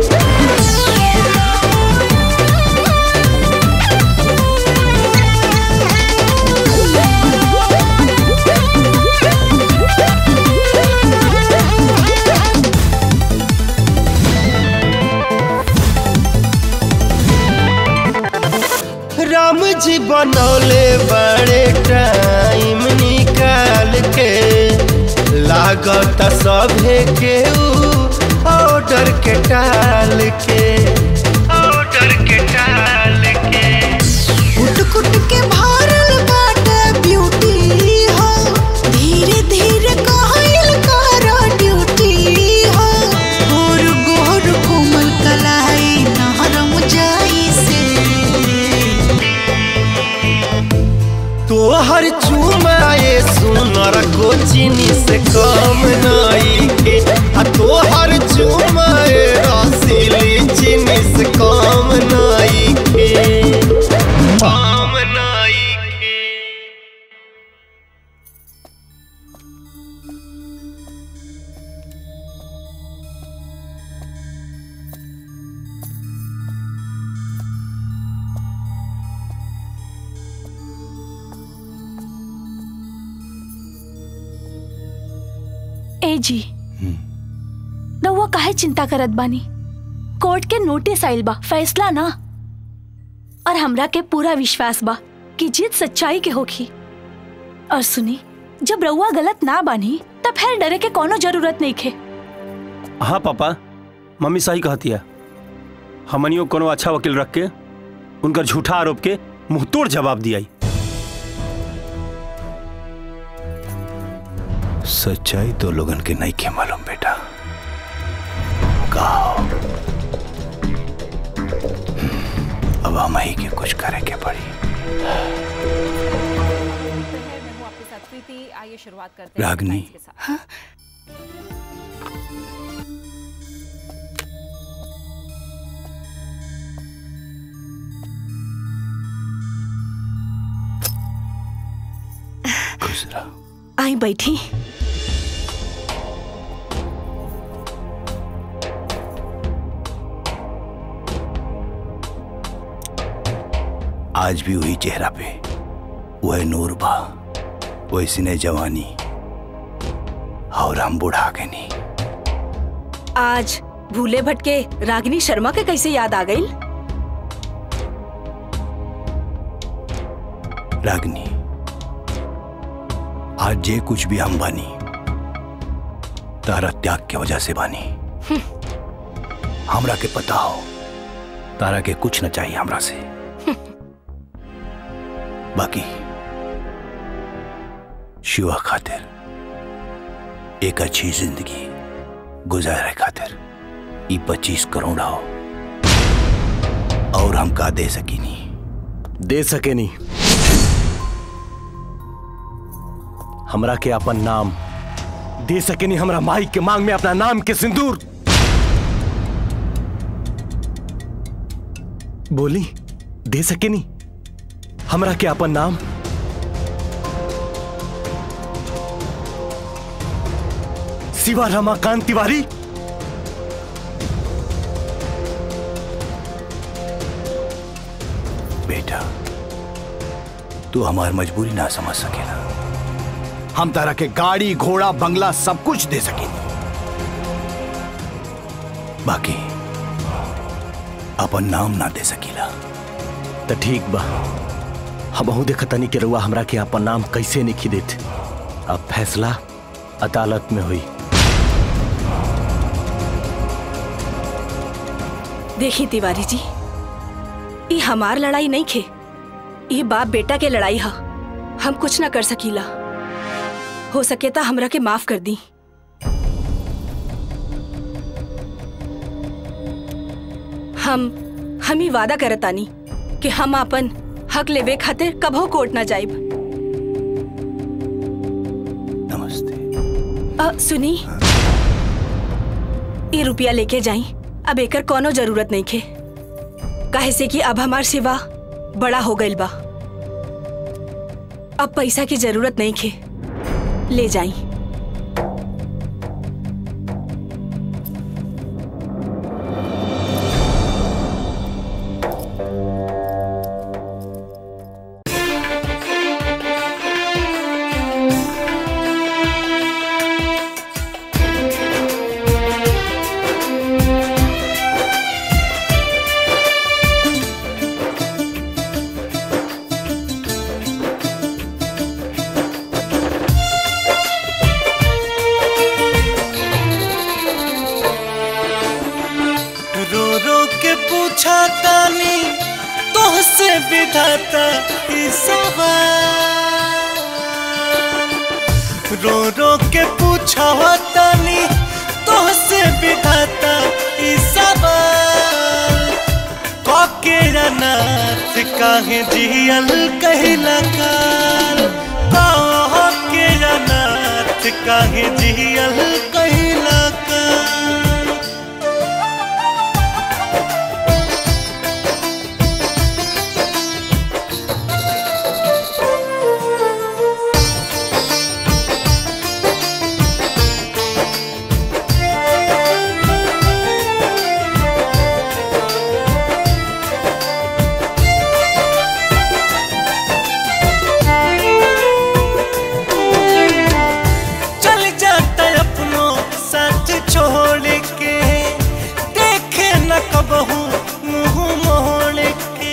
Speaker 16: राम जी बनौले बड़े टाइम निकाल के लागत सभे के ऑर्डर के टाल के ऑर्डर के टाल के
Speaker 17: कुट कुट के भरल बाटे ब्यूटी हो धीरे धीरे कहल कर ड्यूटी हो गोर गोर कोमल कलाई नहरम जाई से
Speaker 16: तोहर चुमाए सुनर को चीनी से कम नहीं के आ तोहर चुमाए रसीली चीनी से कम नहीं के कम नहीं
Speaker 1: ए जी रउआ काहे चिंता करत बानी कोर्ट के नोटिस आइल बा फैसला ना और हमरा के पूरा विश्वास बा कि जीत सच्चाई के होगी और सुनी जब रउआ गलत ना बानी तब फिर डरे के कोनो जरूरत नहीं खे
Speaker 6: हाँ पापा मम्मी सही कहती है हमनियो कोनो अच्छा वकील रख के उनकर झूठा आरोप के मुंहतोड़ जवाब दिया
Speaker 2: सच्चाई तो लोगन के नहीं के मालूम बेटा कहा अब हम ही के कुछ करे के पड़ी
Speaker 19: आइए शुरुआत करते हैं
Speaker 2: रागनी
Speaker 19: headlines के साथ।
Speaker 2: खुश रहो
Speaker 9: आई बैठी
Speaker 2: आज भी वही चेहरा पे वह नूर बा वैसी ने जवानी और हम बुढ़ा गए नहीं
Speaker 9: आज भूले भटके रागिनी शर्मा के कैसे याद आ गई
Speaker 2: रागनी आज जे कुछ भी हम बानी तारा त्याग के वजह से बानी हमरा के पता हो तारा के कुछ न चाहिए हमरा से बाकी शिवा खातिर एक अच्छी जिंदगी गुजारे खातिर ई पच्चीस करोड़ हो और हम का दे सकी नहीं
Speaker 18: दे सके नहीं हमरा के अपन नाम दे सके नहीं हमरा माई के मांग में अपना नाम के सिंदूर बोली दे सके नहीं हमरा के अपन नाम शिवा रमाकांत तिवारी
Speaker 2: बेटा तू हमार मजबूरी ना समझ सकेला हम तारा के गाड़ी घोड़ा बंगला सब कुछ दे सके बाकी अपन नाम ना दे सकीला
Speaker 18: तो ठीक बा हम देखतनी के रुआ हमरा के अपन नाम कैसे नहीं देत अब फैसला अदालत में हुई
Speaker 9: देखी तिवारी जी ये हमार लड़ाई नहीं खे ये बाप बेटा के लड़ाई हा हम कुछ ना कर सकीला हो सके तो हमरा के माफ कर दी हम हम ही वादा करतानी कि हम अपन हक लेवे खातिर कभो कोर्ट ना जाइब नमस्ते सुनी ये रुपया लेके जाई अब एकर कोनो जरूरत नहीं खे काहे से कि अब हमार सिवा बड़ा हो गइल बा अब पैसा की जरूरत नहीं खे ले जाई
Speaker 16: रो रो के पूछा तानी तोहसे विधाता ई सवाल रो रो के पूछा तानी तोहसे विधाता ई सवाल कके अनाथ काहे जियल कहिला काल कके अनाथ काहे जियल कहिला काल चल जाता अपनों साथ छोड़ के देखे न कबहू मुंह मोड़ के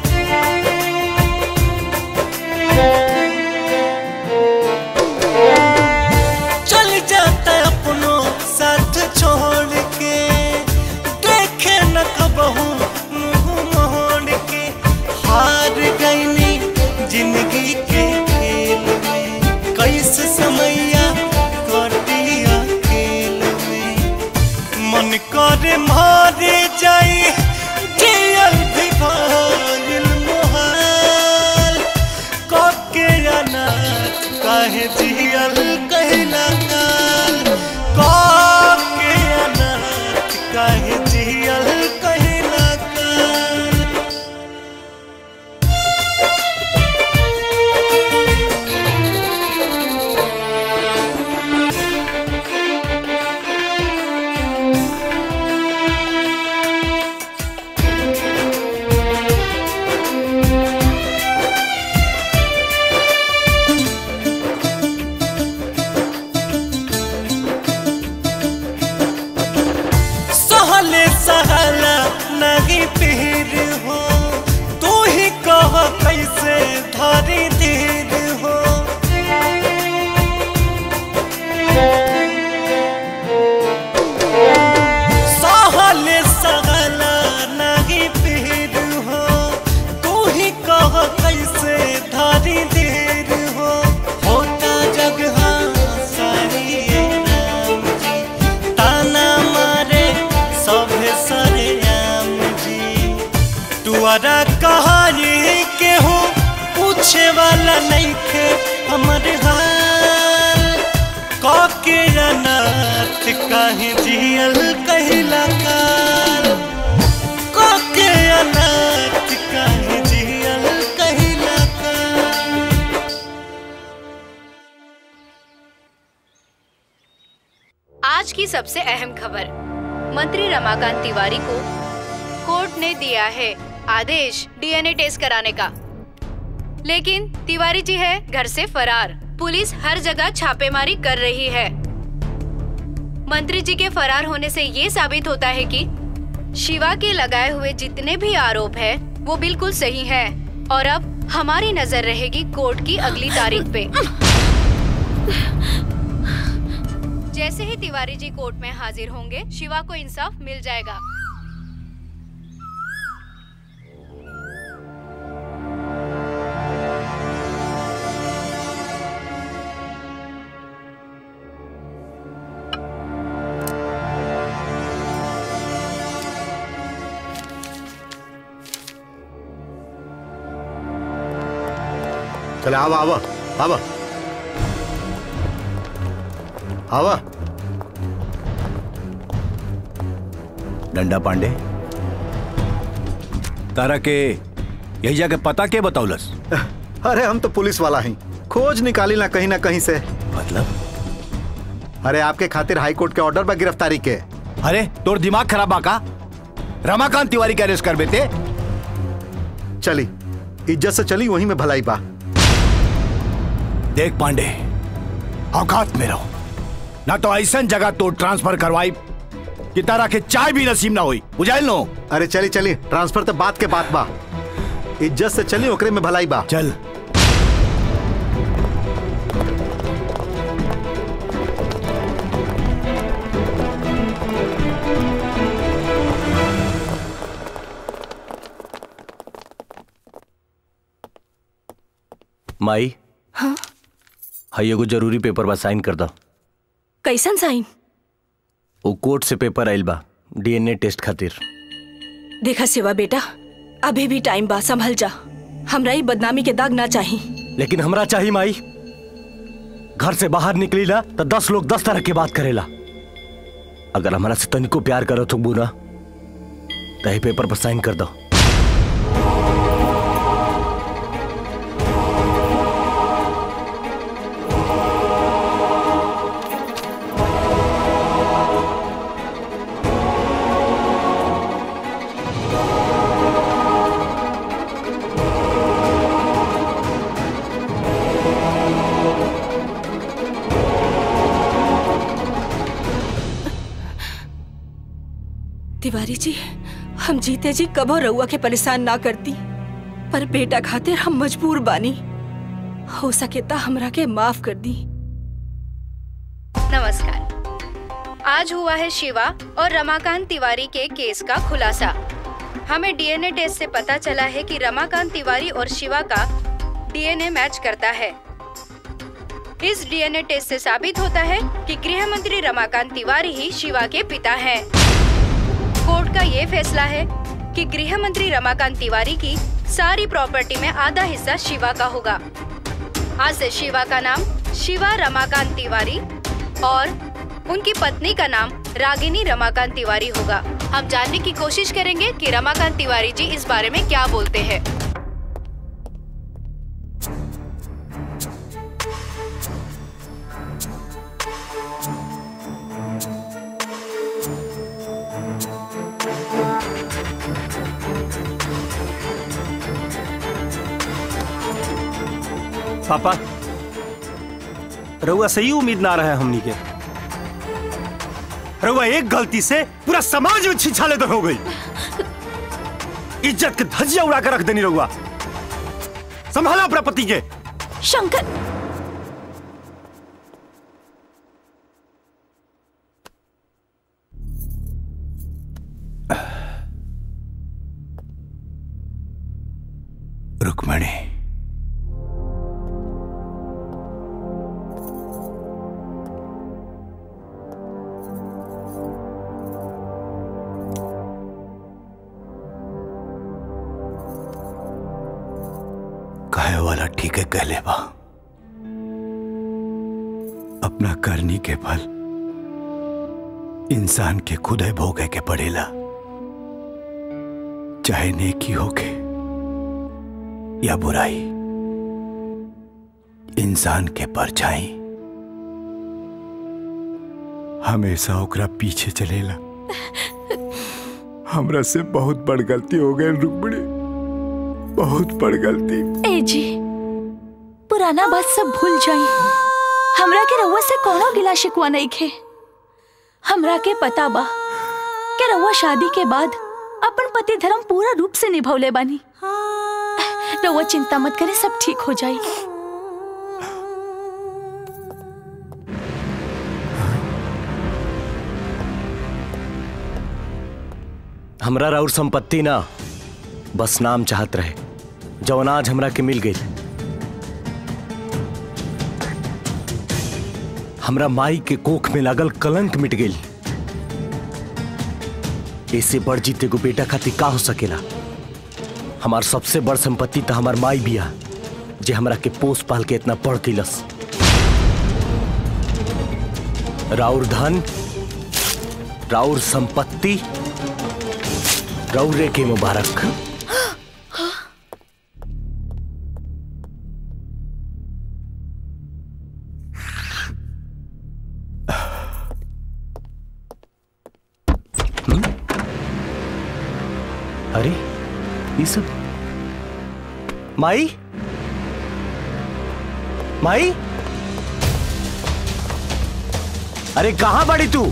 Speaker 16: चल जाता अपनों साथ छोड़ के देखे न कबहू मुंह मोड़ के हार गईनी जिंदगी के खेल में कैसे समैया कटिया खेल में मन करे मारे जाई जियल भी भाइल मोहाल कके अनाथ काहे जियल कहला काल कके अनाथ काहे जियल कहला काल सहले सहला नहीं पीर हो तू ही कह कैसे धरी धीर हो सहले सहला नहीं पीर हो तू ही कह कैसे धरी धीर हो होता जगह सारी ये राम जी ताना मारे सभे सरे आम जी तुअरा कहानी के हो पूछे वाला नहीं खे हमर हाल कके अनाथ काहे जियल कहला काल कके अनाथ काहे जियल कहला काल
Speaker 19: आज की सबसे अहम खबर मंत्री रमाकांत तिवारी को कोर्ट ने दिया है आदेश डीएनए टेस्ट कराने का लेकिन तिवारी जी है घर से फरार पुलिस हर जगह छापेमारी कर रही है मंत्री जी के फरार होने से ये साबित होता है कि शिवा के लगाए हुए जितने भी आरोप है वो बिल्कुल सही है और अब हमारी नजर रहेगी कोर्ट की अगली तारीख पे जैसे ही तिवारी जी कोर्ट में हाजिर होंगे शिवा को इंसाफ मिल जाएगा
Speaker 12: चले आवा आवा आवा आवा
Speaker 2: डंडा पांडे तारा के यही जगह पता के बतौलस
Speaker 12: अरे हम तो पुलिस वाला ही खोज निकाली ना कहीं ना कहीं से
Speaker 2: मतलब
Speaker 12: अरे आपके खातिर हाई कोर्ट के ऑर्डर बा गिरफ्तारी के
Speaker 2: अरे तोर दिमाग खराब बा का रमाकांत तिवारी के अरेस्ट कर बेते
Speaker 12: चली इज्जत से चली वहीं में भलाई बा
Speaker 2: देख पांडे औकात में रहो ना तो ऐसा जगह तो ट्रांसफर करवाई कि तारा के चाय भी नसीब ना हुई बुझाइल नो
Speaker 12: अरे चली चली ट्रांसफर तो बात के बात बा इज्जत से चली ओकरे में भलाई बा
Speaker 2: चल
Speaker 18: माई
Speaker 9: हाँ
Speaker 18: हई एगो जरूरी पेपर बा साइन कर दो
Speaker 9: कैसन साइन
Speaker 18: वो कोर्ट से पेपर आइल बा डीएनए टेस्ट खातिर
Speaker 9: देखा सेवा बेटा अभी भी टाइम बा संभल जा हमरा ही बदनामी के दाग ना चाही
Speaker 11: लेकिन हमरा चाहिए माई घर से बाहर निकली ला तो दस लोग दस तरह के बात करेला अगर हमारा से तनिको प्यार करो तो बुरा तो ही पेपर पर साइन कर दो
Speaker 9: तिवारी जी हम जीते जी कबो रउआ के परेशान ना करती पर बेटा खातिर हम मजबूर बानी हो सके ता हमरा के माफ कर दी
Speaker 19: नमस्कार आज हुआ है शिवा और रमाकांत तिवारी के केस का खुलासा हमें डीएनए टेस्ट से पता चला है कि रमाकांत तिवारी और शिवा का डीएनए मैच करता है इस डीएनए टेस्ट से साबित होता है कि गृह मंत्री रमाकांत तिवारी ही शिवा के पिता हैं। कोर्ट का ये फैसला है कि गृह मंत्री रमाकांत तिवारी की सारी प्रॉपर्टी में आधा हिस्सा शिवा का होगा आज से शिवा का नाम शिवा रमाकांत तिवारी और उनकी पत्नी का नाम रागिनी रमाकांत तिवारी होगा हम जानने की कोशिश करेंगे कि रमाकांत तिवारी जी इस बारे में क्या बोलते हैं
Speaker 6: पापा रउआ सही उम्मीद ना रहा है हमनी के रउआ एक गलती से पूरा समाज में छिछाले तो हो गई इज्जत के धज्जिया उड़ा कर रख देनी रउआ संभाला अपना पति के
Speaker 1: शंकर
Speaker 2: रुक्मणी कहे वाला ठीक है कहले बा अपना करनी के फल इंसान के खुद ही भोगे के पड़ेला चाहे नेकी होके या बुराई इंसान के परछाई हमेशा ओकरा पीछे चलेला हमरा से बहुत बड़ गलती हो गई रुक्मणी बहुत बड़ गलती
Speaker 1: ए जी पुराना बात सब भूल जाई हमरा के रउआ से कोनो गिला शिकवा नहीं खे हमरा के पता बा कि रउआ शादी के बाद अपन पति धर्म पूरा रूप से निभौले बानी रउआ चिंता मत करे सब ठीक हो जाई
Speaker 11: हमरा राउर संपत्ति ना बस नाम चाहत रहे जौन आज हमरा के मिल गई हमरा माई के कोख में लागल कलंक मिट गई ऐसे बड़ जीते को बेटा खातिर का हो सकेला हमार सबसे बड़ संपत्ति तो हमार माई बिया जे हमरा के पोस पाल के इतना पढ़ कैलस राउर धन राउर संपत्ति रौरे के मुबारक
Speaker 18: अरे ये सब माई माई अरे कहां बड़ी तू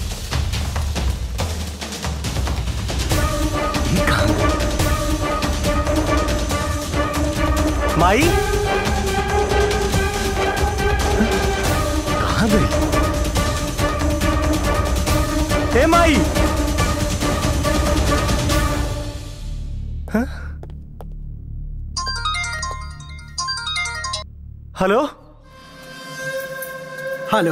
Speaker 18: ये कहां? माई कहां गई ए माई हाँ? हेलो
Speaker 15: हेलो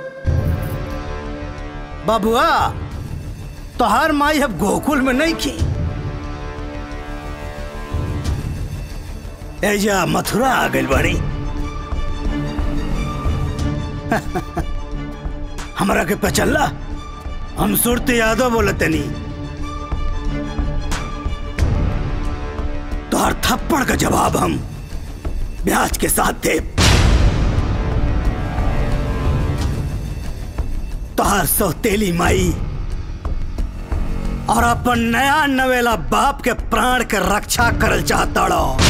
Speaker 15: बाबुआ तोहार माई अब गोकुल में नहीं की एजा मथुरा आ गई बड़ी हमरा के पचल्ला हम सुरती यादव बोलते नहीं तोहर थप्पड़ का जवाब हम ब्याज के साथ दे तोहर सौतेली माई और अपन नया नवेला बाप के प्राण के रक्षा करल चाहता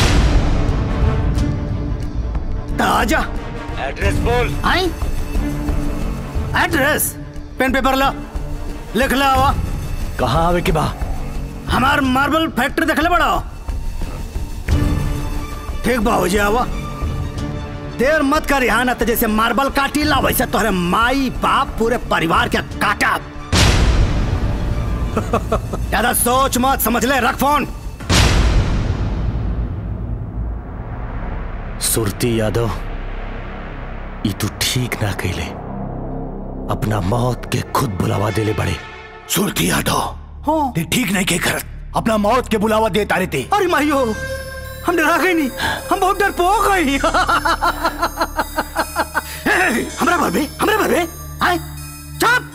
Speaker 15: आजा
Speaker 5: एड्रेस बोल
Speaker 15: आई एड्रेस पेन पेपर ला लिख ला आवा
Speaker 18: कहाँ आवे के बा
Speaker 15: हमार मार्बल फैक्ट्री देखले बड़ा ठीक बा हो जावा देर मत कर यहाँ ना तो जैसे मार्बल काटी ला वैसे तोहरे माई बाप पूरे परिवार के काटा ज्यादा सोच मत समझ ले रख फोन
Speaker 18: सुरती यादव ई तू ठीक ना कैले अपना मौत के खुद बुलावा देले बड़े
Speaker 2: सुरती यादव ते ठीक नहीं के करत अपना मौत के बुलावा दे तारे थे
Speaker 15: अरे माइयो हम डरा गए नहीं हम बहुत डर पो गए हमरा भर में हमरा भर में आए चुप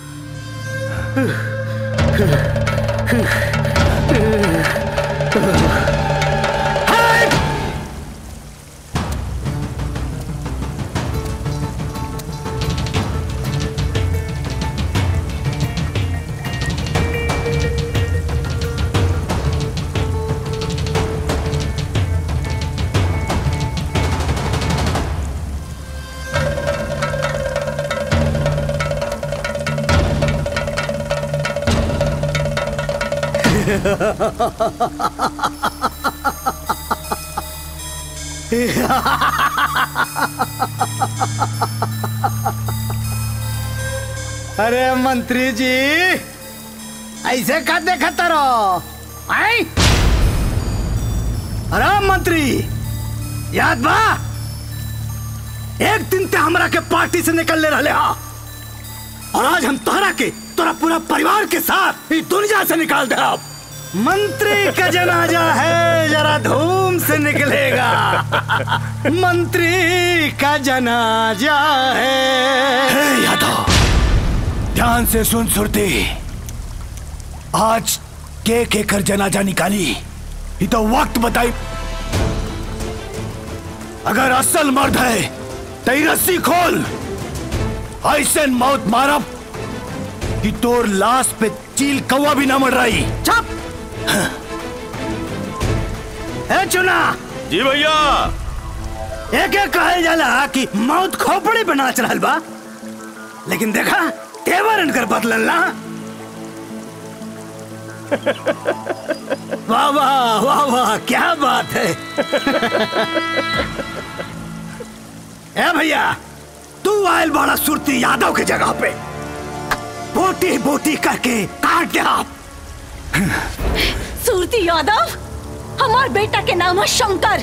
Speaker 15: अरे मंत्री जी ऐसे का देखता रहो आई अरे मंत्री याद बा एक दिन ते हमरा के पार्टी से निकल ले रहे हा और आज हम तोहरा के तोरा पूरा परिवार के साथ इस दुनिया से निकाल दे अब मंत्री का जनाजा है जरा धूम से निकलेगा मंत्री का जनाजा है
Speaker 2: यादव ध्यान से सुन सुरती आज के के कर जनाजा निकाली ये तो वक्त बताई अगर असल मर्द है तो ये रस्सी खोल ऐसे मौत मारब कि तोर लाश पे चील कौवा भी ना मर रही
Speaker 15: चुप ए चुना
Speaker 6: जी भैया
Speaker 15: एक एक कहल जाला कि मौत खोपड़ी पे नाच रहल बा लेकिन देखा तेवर इनकर बदलल ना वाह वाह वाह वाह क्या बात है ए भैया तू आयल बड़ा सुरती यादव के जगह पे बोटी बोटी करके काट दे आप
Speaker 1: सूरती यादव हमार बेटा के नाम है शंकर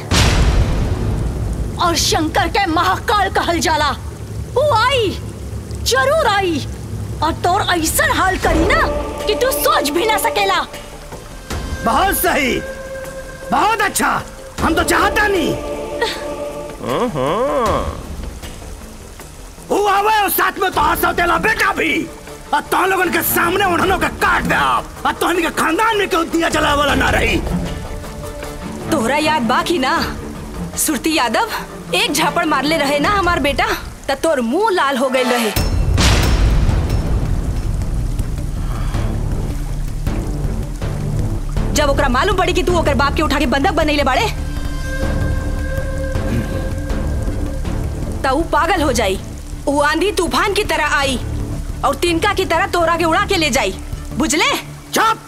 Speaker 1: और शंकर के महाकाल कहल जाला वो आई जरूर आई और तोर ऐसा हाल करी ना कि तू सोच भी ना सकेला
Speaker 15: बहुत सही बहुत अच्छा हम तो चाहता नहीं वो आवे और साथ में तो सौतेला बेटा भी और तो लोगन के सामने उन्होंने का काट दे आप और तो के खानदान में क्यों दिया जला वाला ना रही
Speaker 9: तोहरा याद बाकी ना सुरती यादव एक झापड़ मारले रहे ना हमार बेटा त तोर मुंह लाल हो गए रहे जब ओकरा मालूम पड़ी कि तू ओकर बाप के उठा के बंधक बनैले बाड़े त ऊ पागल हो जाई ऊ आंधी तूफान की तरह आई और तिनका की तरह तोरा के उड़ा के ले जाई बुझले
Speaker 5: चुप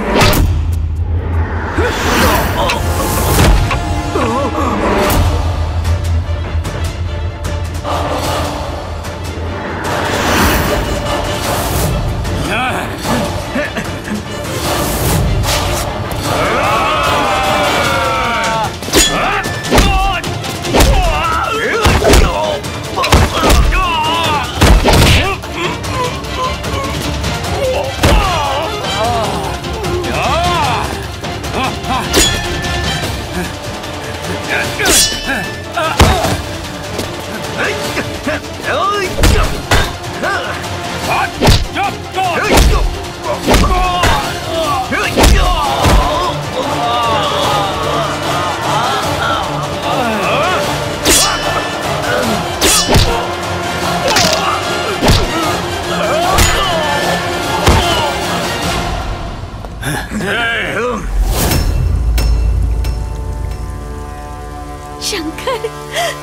Speaker 1: शंकर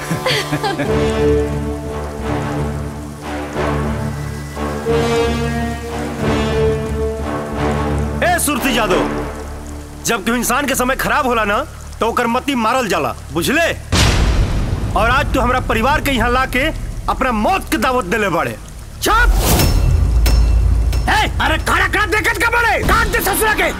Speaker 5: ए सुरती जादव जब तू इंसान के समय खराब होला ना तो ओकर मती मारल जाला बुझले और आज तू हमरा परिवार के यहाँ लाके अपना मौत के दावत देले बड़े चुप ए, अरे खड़ा खड़ा देखत का बड़े काट दे ससुरा के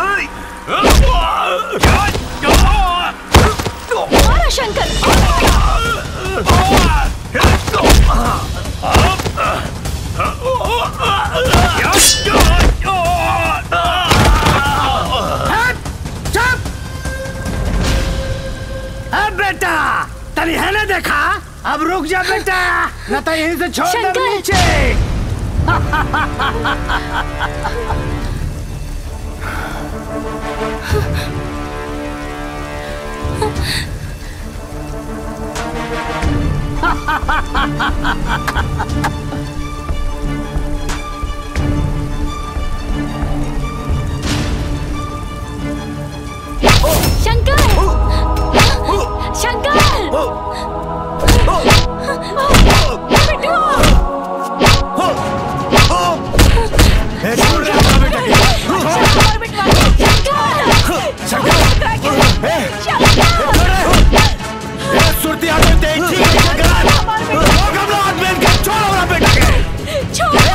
Speaker 1: मारा शंकर
Speaker 5: अब बेटा तनी है ना देखा अब रुक जा बेटा न तो यहीं से छोड़ दे
Speaker 1: शंकर!
Speaker 5: नीचे
Speaker 1: शंकर शंकर
Speaker 5: सुरती आदमी देख ठीक है जगरान लोग हम लोग आदमी के छोड़ हमरा बेटा के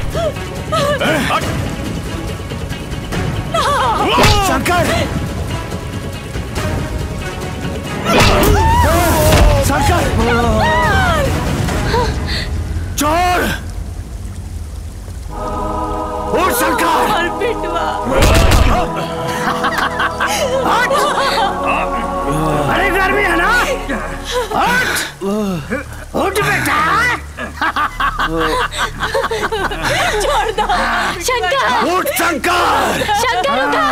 Speaker 5: शंकर शंकर चोर उठ शंकर
Speaker 10: और पिटवा
Speaker 5: अरे गर्मी है ना उठ उठ बेटा
Speaker 1: छोड़ दो शंकर
Speaker 5: उठ शंकर
Speaker 1: शंकर रुका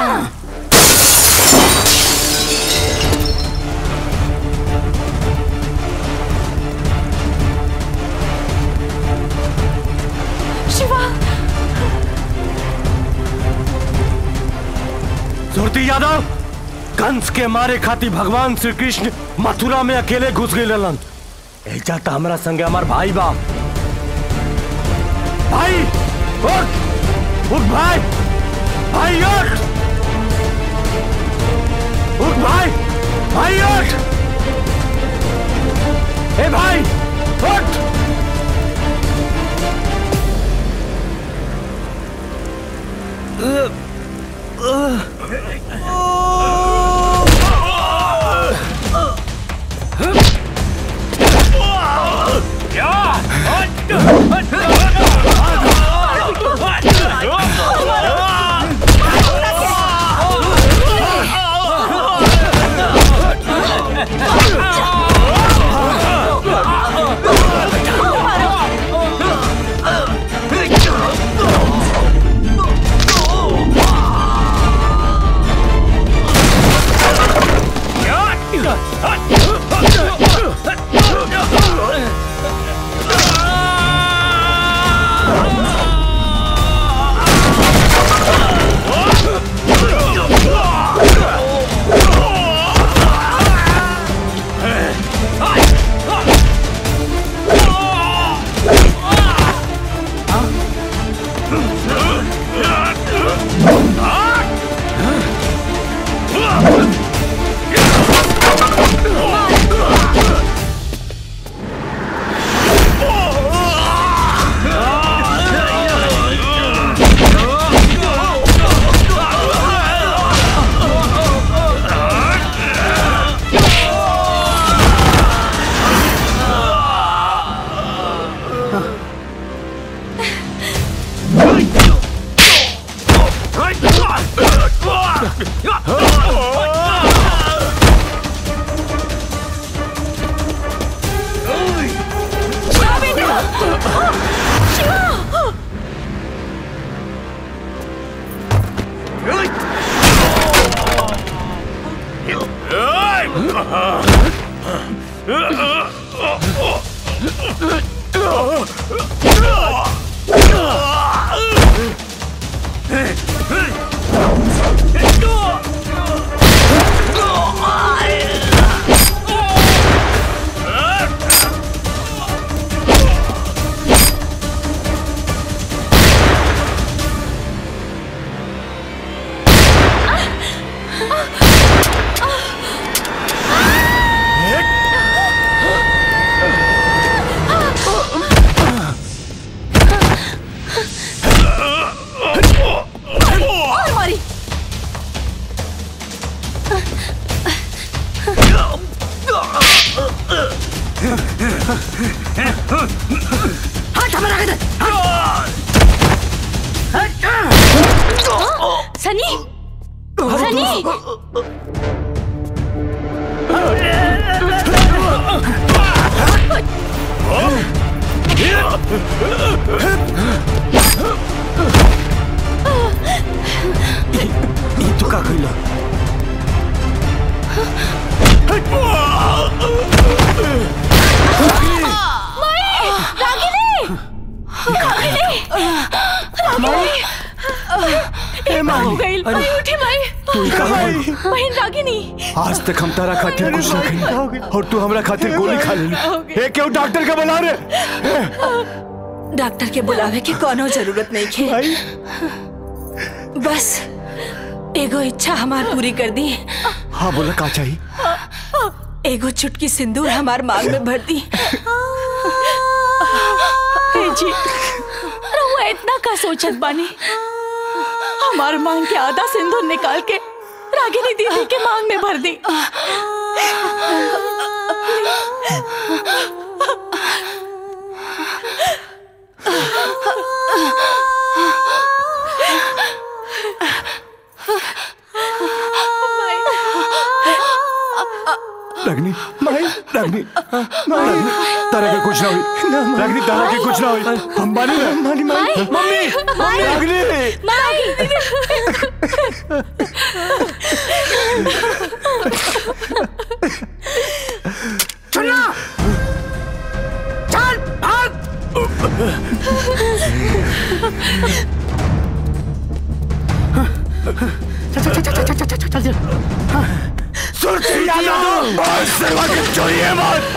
Speaker 1: शिवा
Speaker 5: सुरती यादव कंस के मारे खाती भगवान श्री कृष्ण मथुरा में अकेले घुस गए ललन ऐजा तो हमारा संगे हमार भाई बा भाई उठ उठ भाई भाई उठ उठ भाई भाई उठ ए भाई उठ
Speaker 10: Oh!
Speaker 1: और मारी
Speaker 10: हट हमारा इधर
Speaker 1: सनी सनी
Speaker 5: ई तू का कइला
Speaker 1: माई रागिनी रागिनी रागिनी
Speaker 5: ए माई
Speaker 1: हो गई माई उठी माई
Speaker 5: तू कहाँ है?
Speaker 1: बहन रागिनी
Speaker 5: आज तक हम तारा खातिर कुछ ना कही और तू हमरा खातिर गोली खा लेली ए क्यों डॉक्टर का बुला रे
Speaker 9: डॉक्टर के बुलावे की कोनो जरूरत नहीं खे बस एगो इच्छा हमार पूरी कर दी
Speaker 5: हाँ बोला का चाहिए
Speaker 9: एगो चुटकी सिंदूर हमार मांग में भर दी
Speaker 1: हे जी रहुआ इतना का सोचत बानी हमार मांग के आधा सिंदूर निकाल के रागिनी दीदी के मांग में भर दी
Speaker 5: रगनी माई रगनी रगनी तारा के कुछ ना हुई रगनी तारा के कुछ ना हुई हम मानी ना मानी माई मम्मी रगनी
Speaker 10: चुना चल भाग
Speaker 5: सुरती यादव और सेवा के चोरिए मत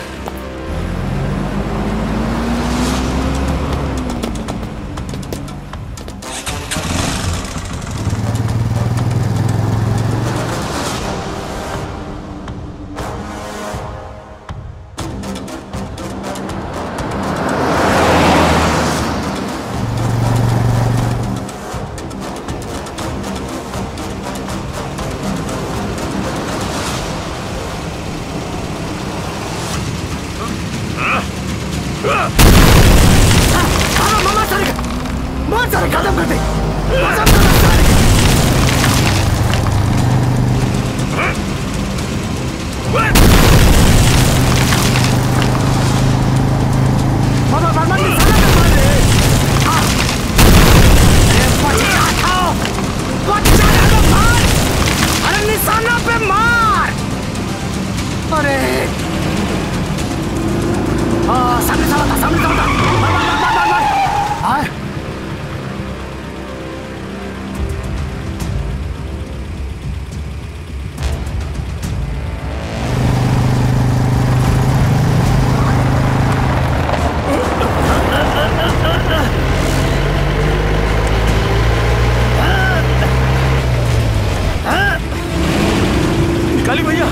Speaker 10: मामा सारे बहुत सारे कदम कर दे मामा मामा निशाना पे मार दे हाँ। अरे बच्चा हटाओ बच्चा को मार अरे निशाना पे मार अरे हाँ सामने सामने था, सामने सामने था। मार मार मार मार मार हाँ
Speaker 5: काली भैया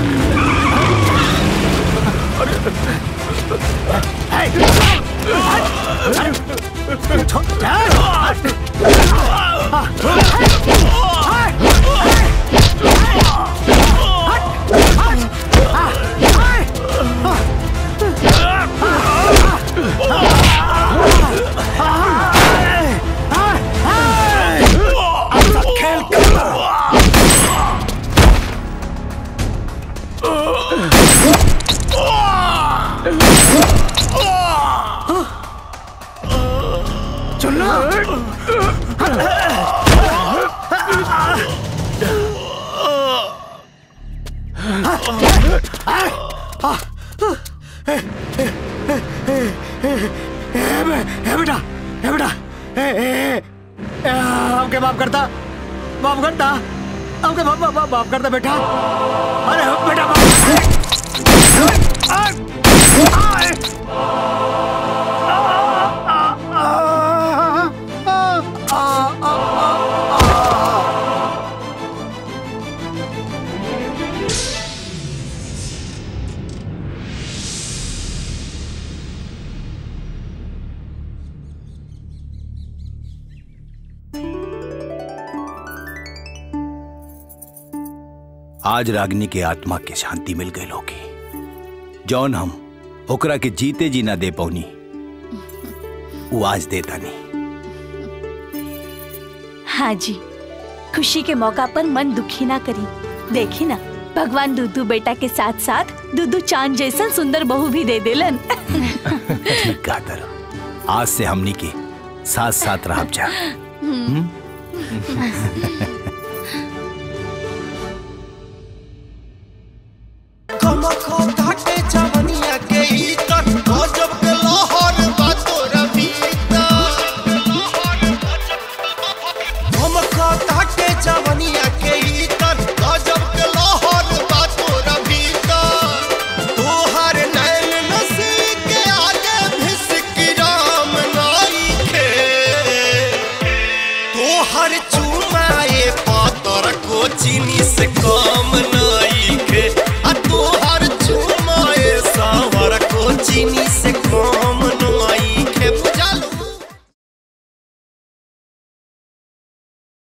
Speaker 10: खेल
Speaker 5: ए बेटा ए बेटा ए ए ए, हमके माफ करता माफ करता हमके माफ माफ माफ करता बेटा अरे बेटा
Speaker 2: आज रागनी के आत्मा के शांति मिल गई होगी जौन हम ओकरा के जीते जी ना दे पौनी वो आज देता नहीं
Speaker 1: हाँ जी खुशी के मौका पर मन दुखी ना करी देखी ना भगवान दूधू बेटा के साथ साथ दूधू चांद जैसन सुंदर बहू भी दे देलन
Speaker 2: ठीक कहा तर आज से हमनी के साथ साथ रह जा हम्म?
Speaker 10: कमखो घाटे जब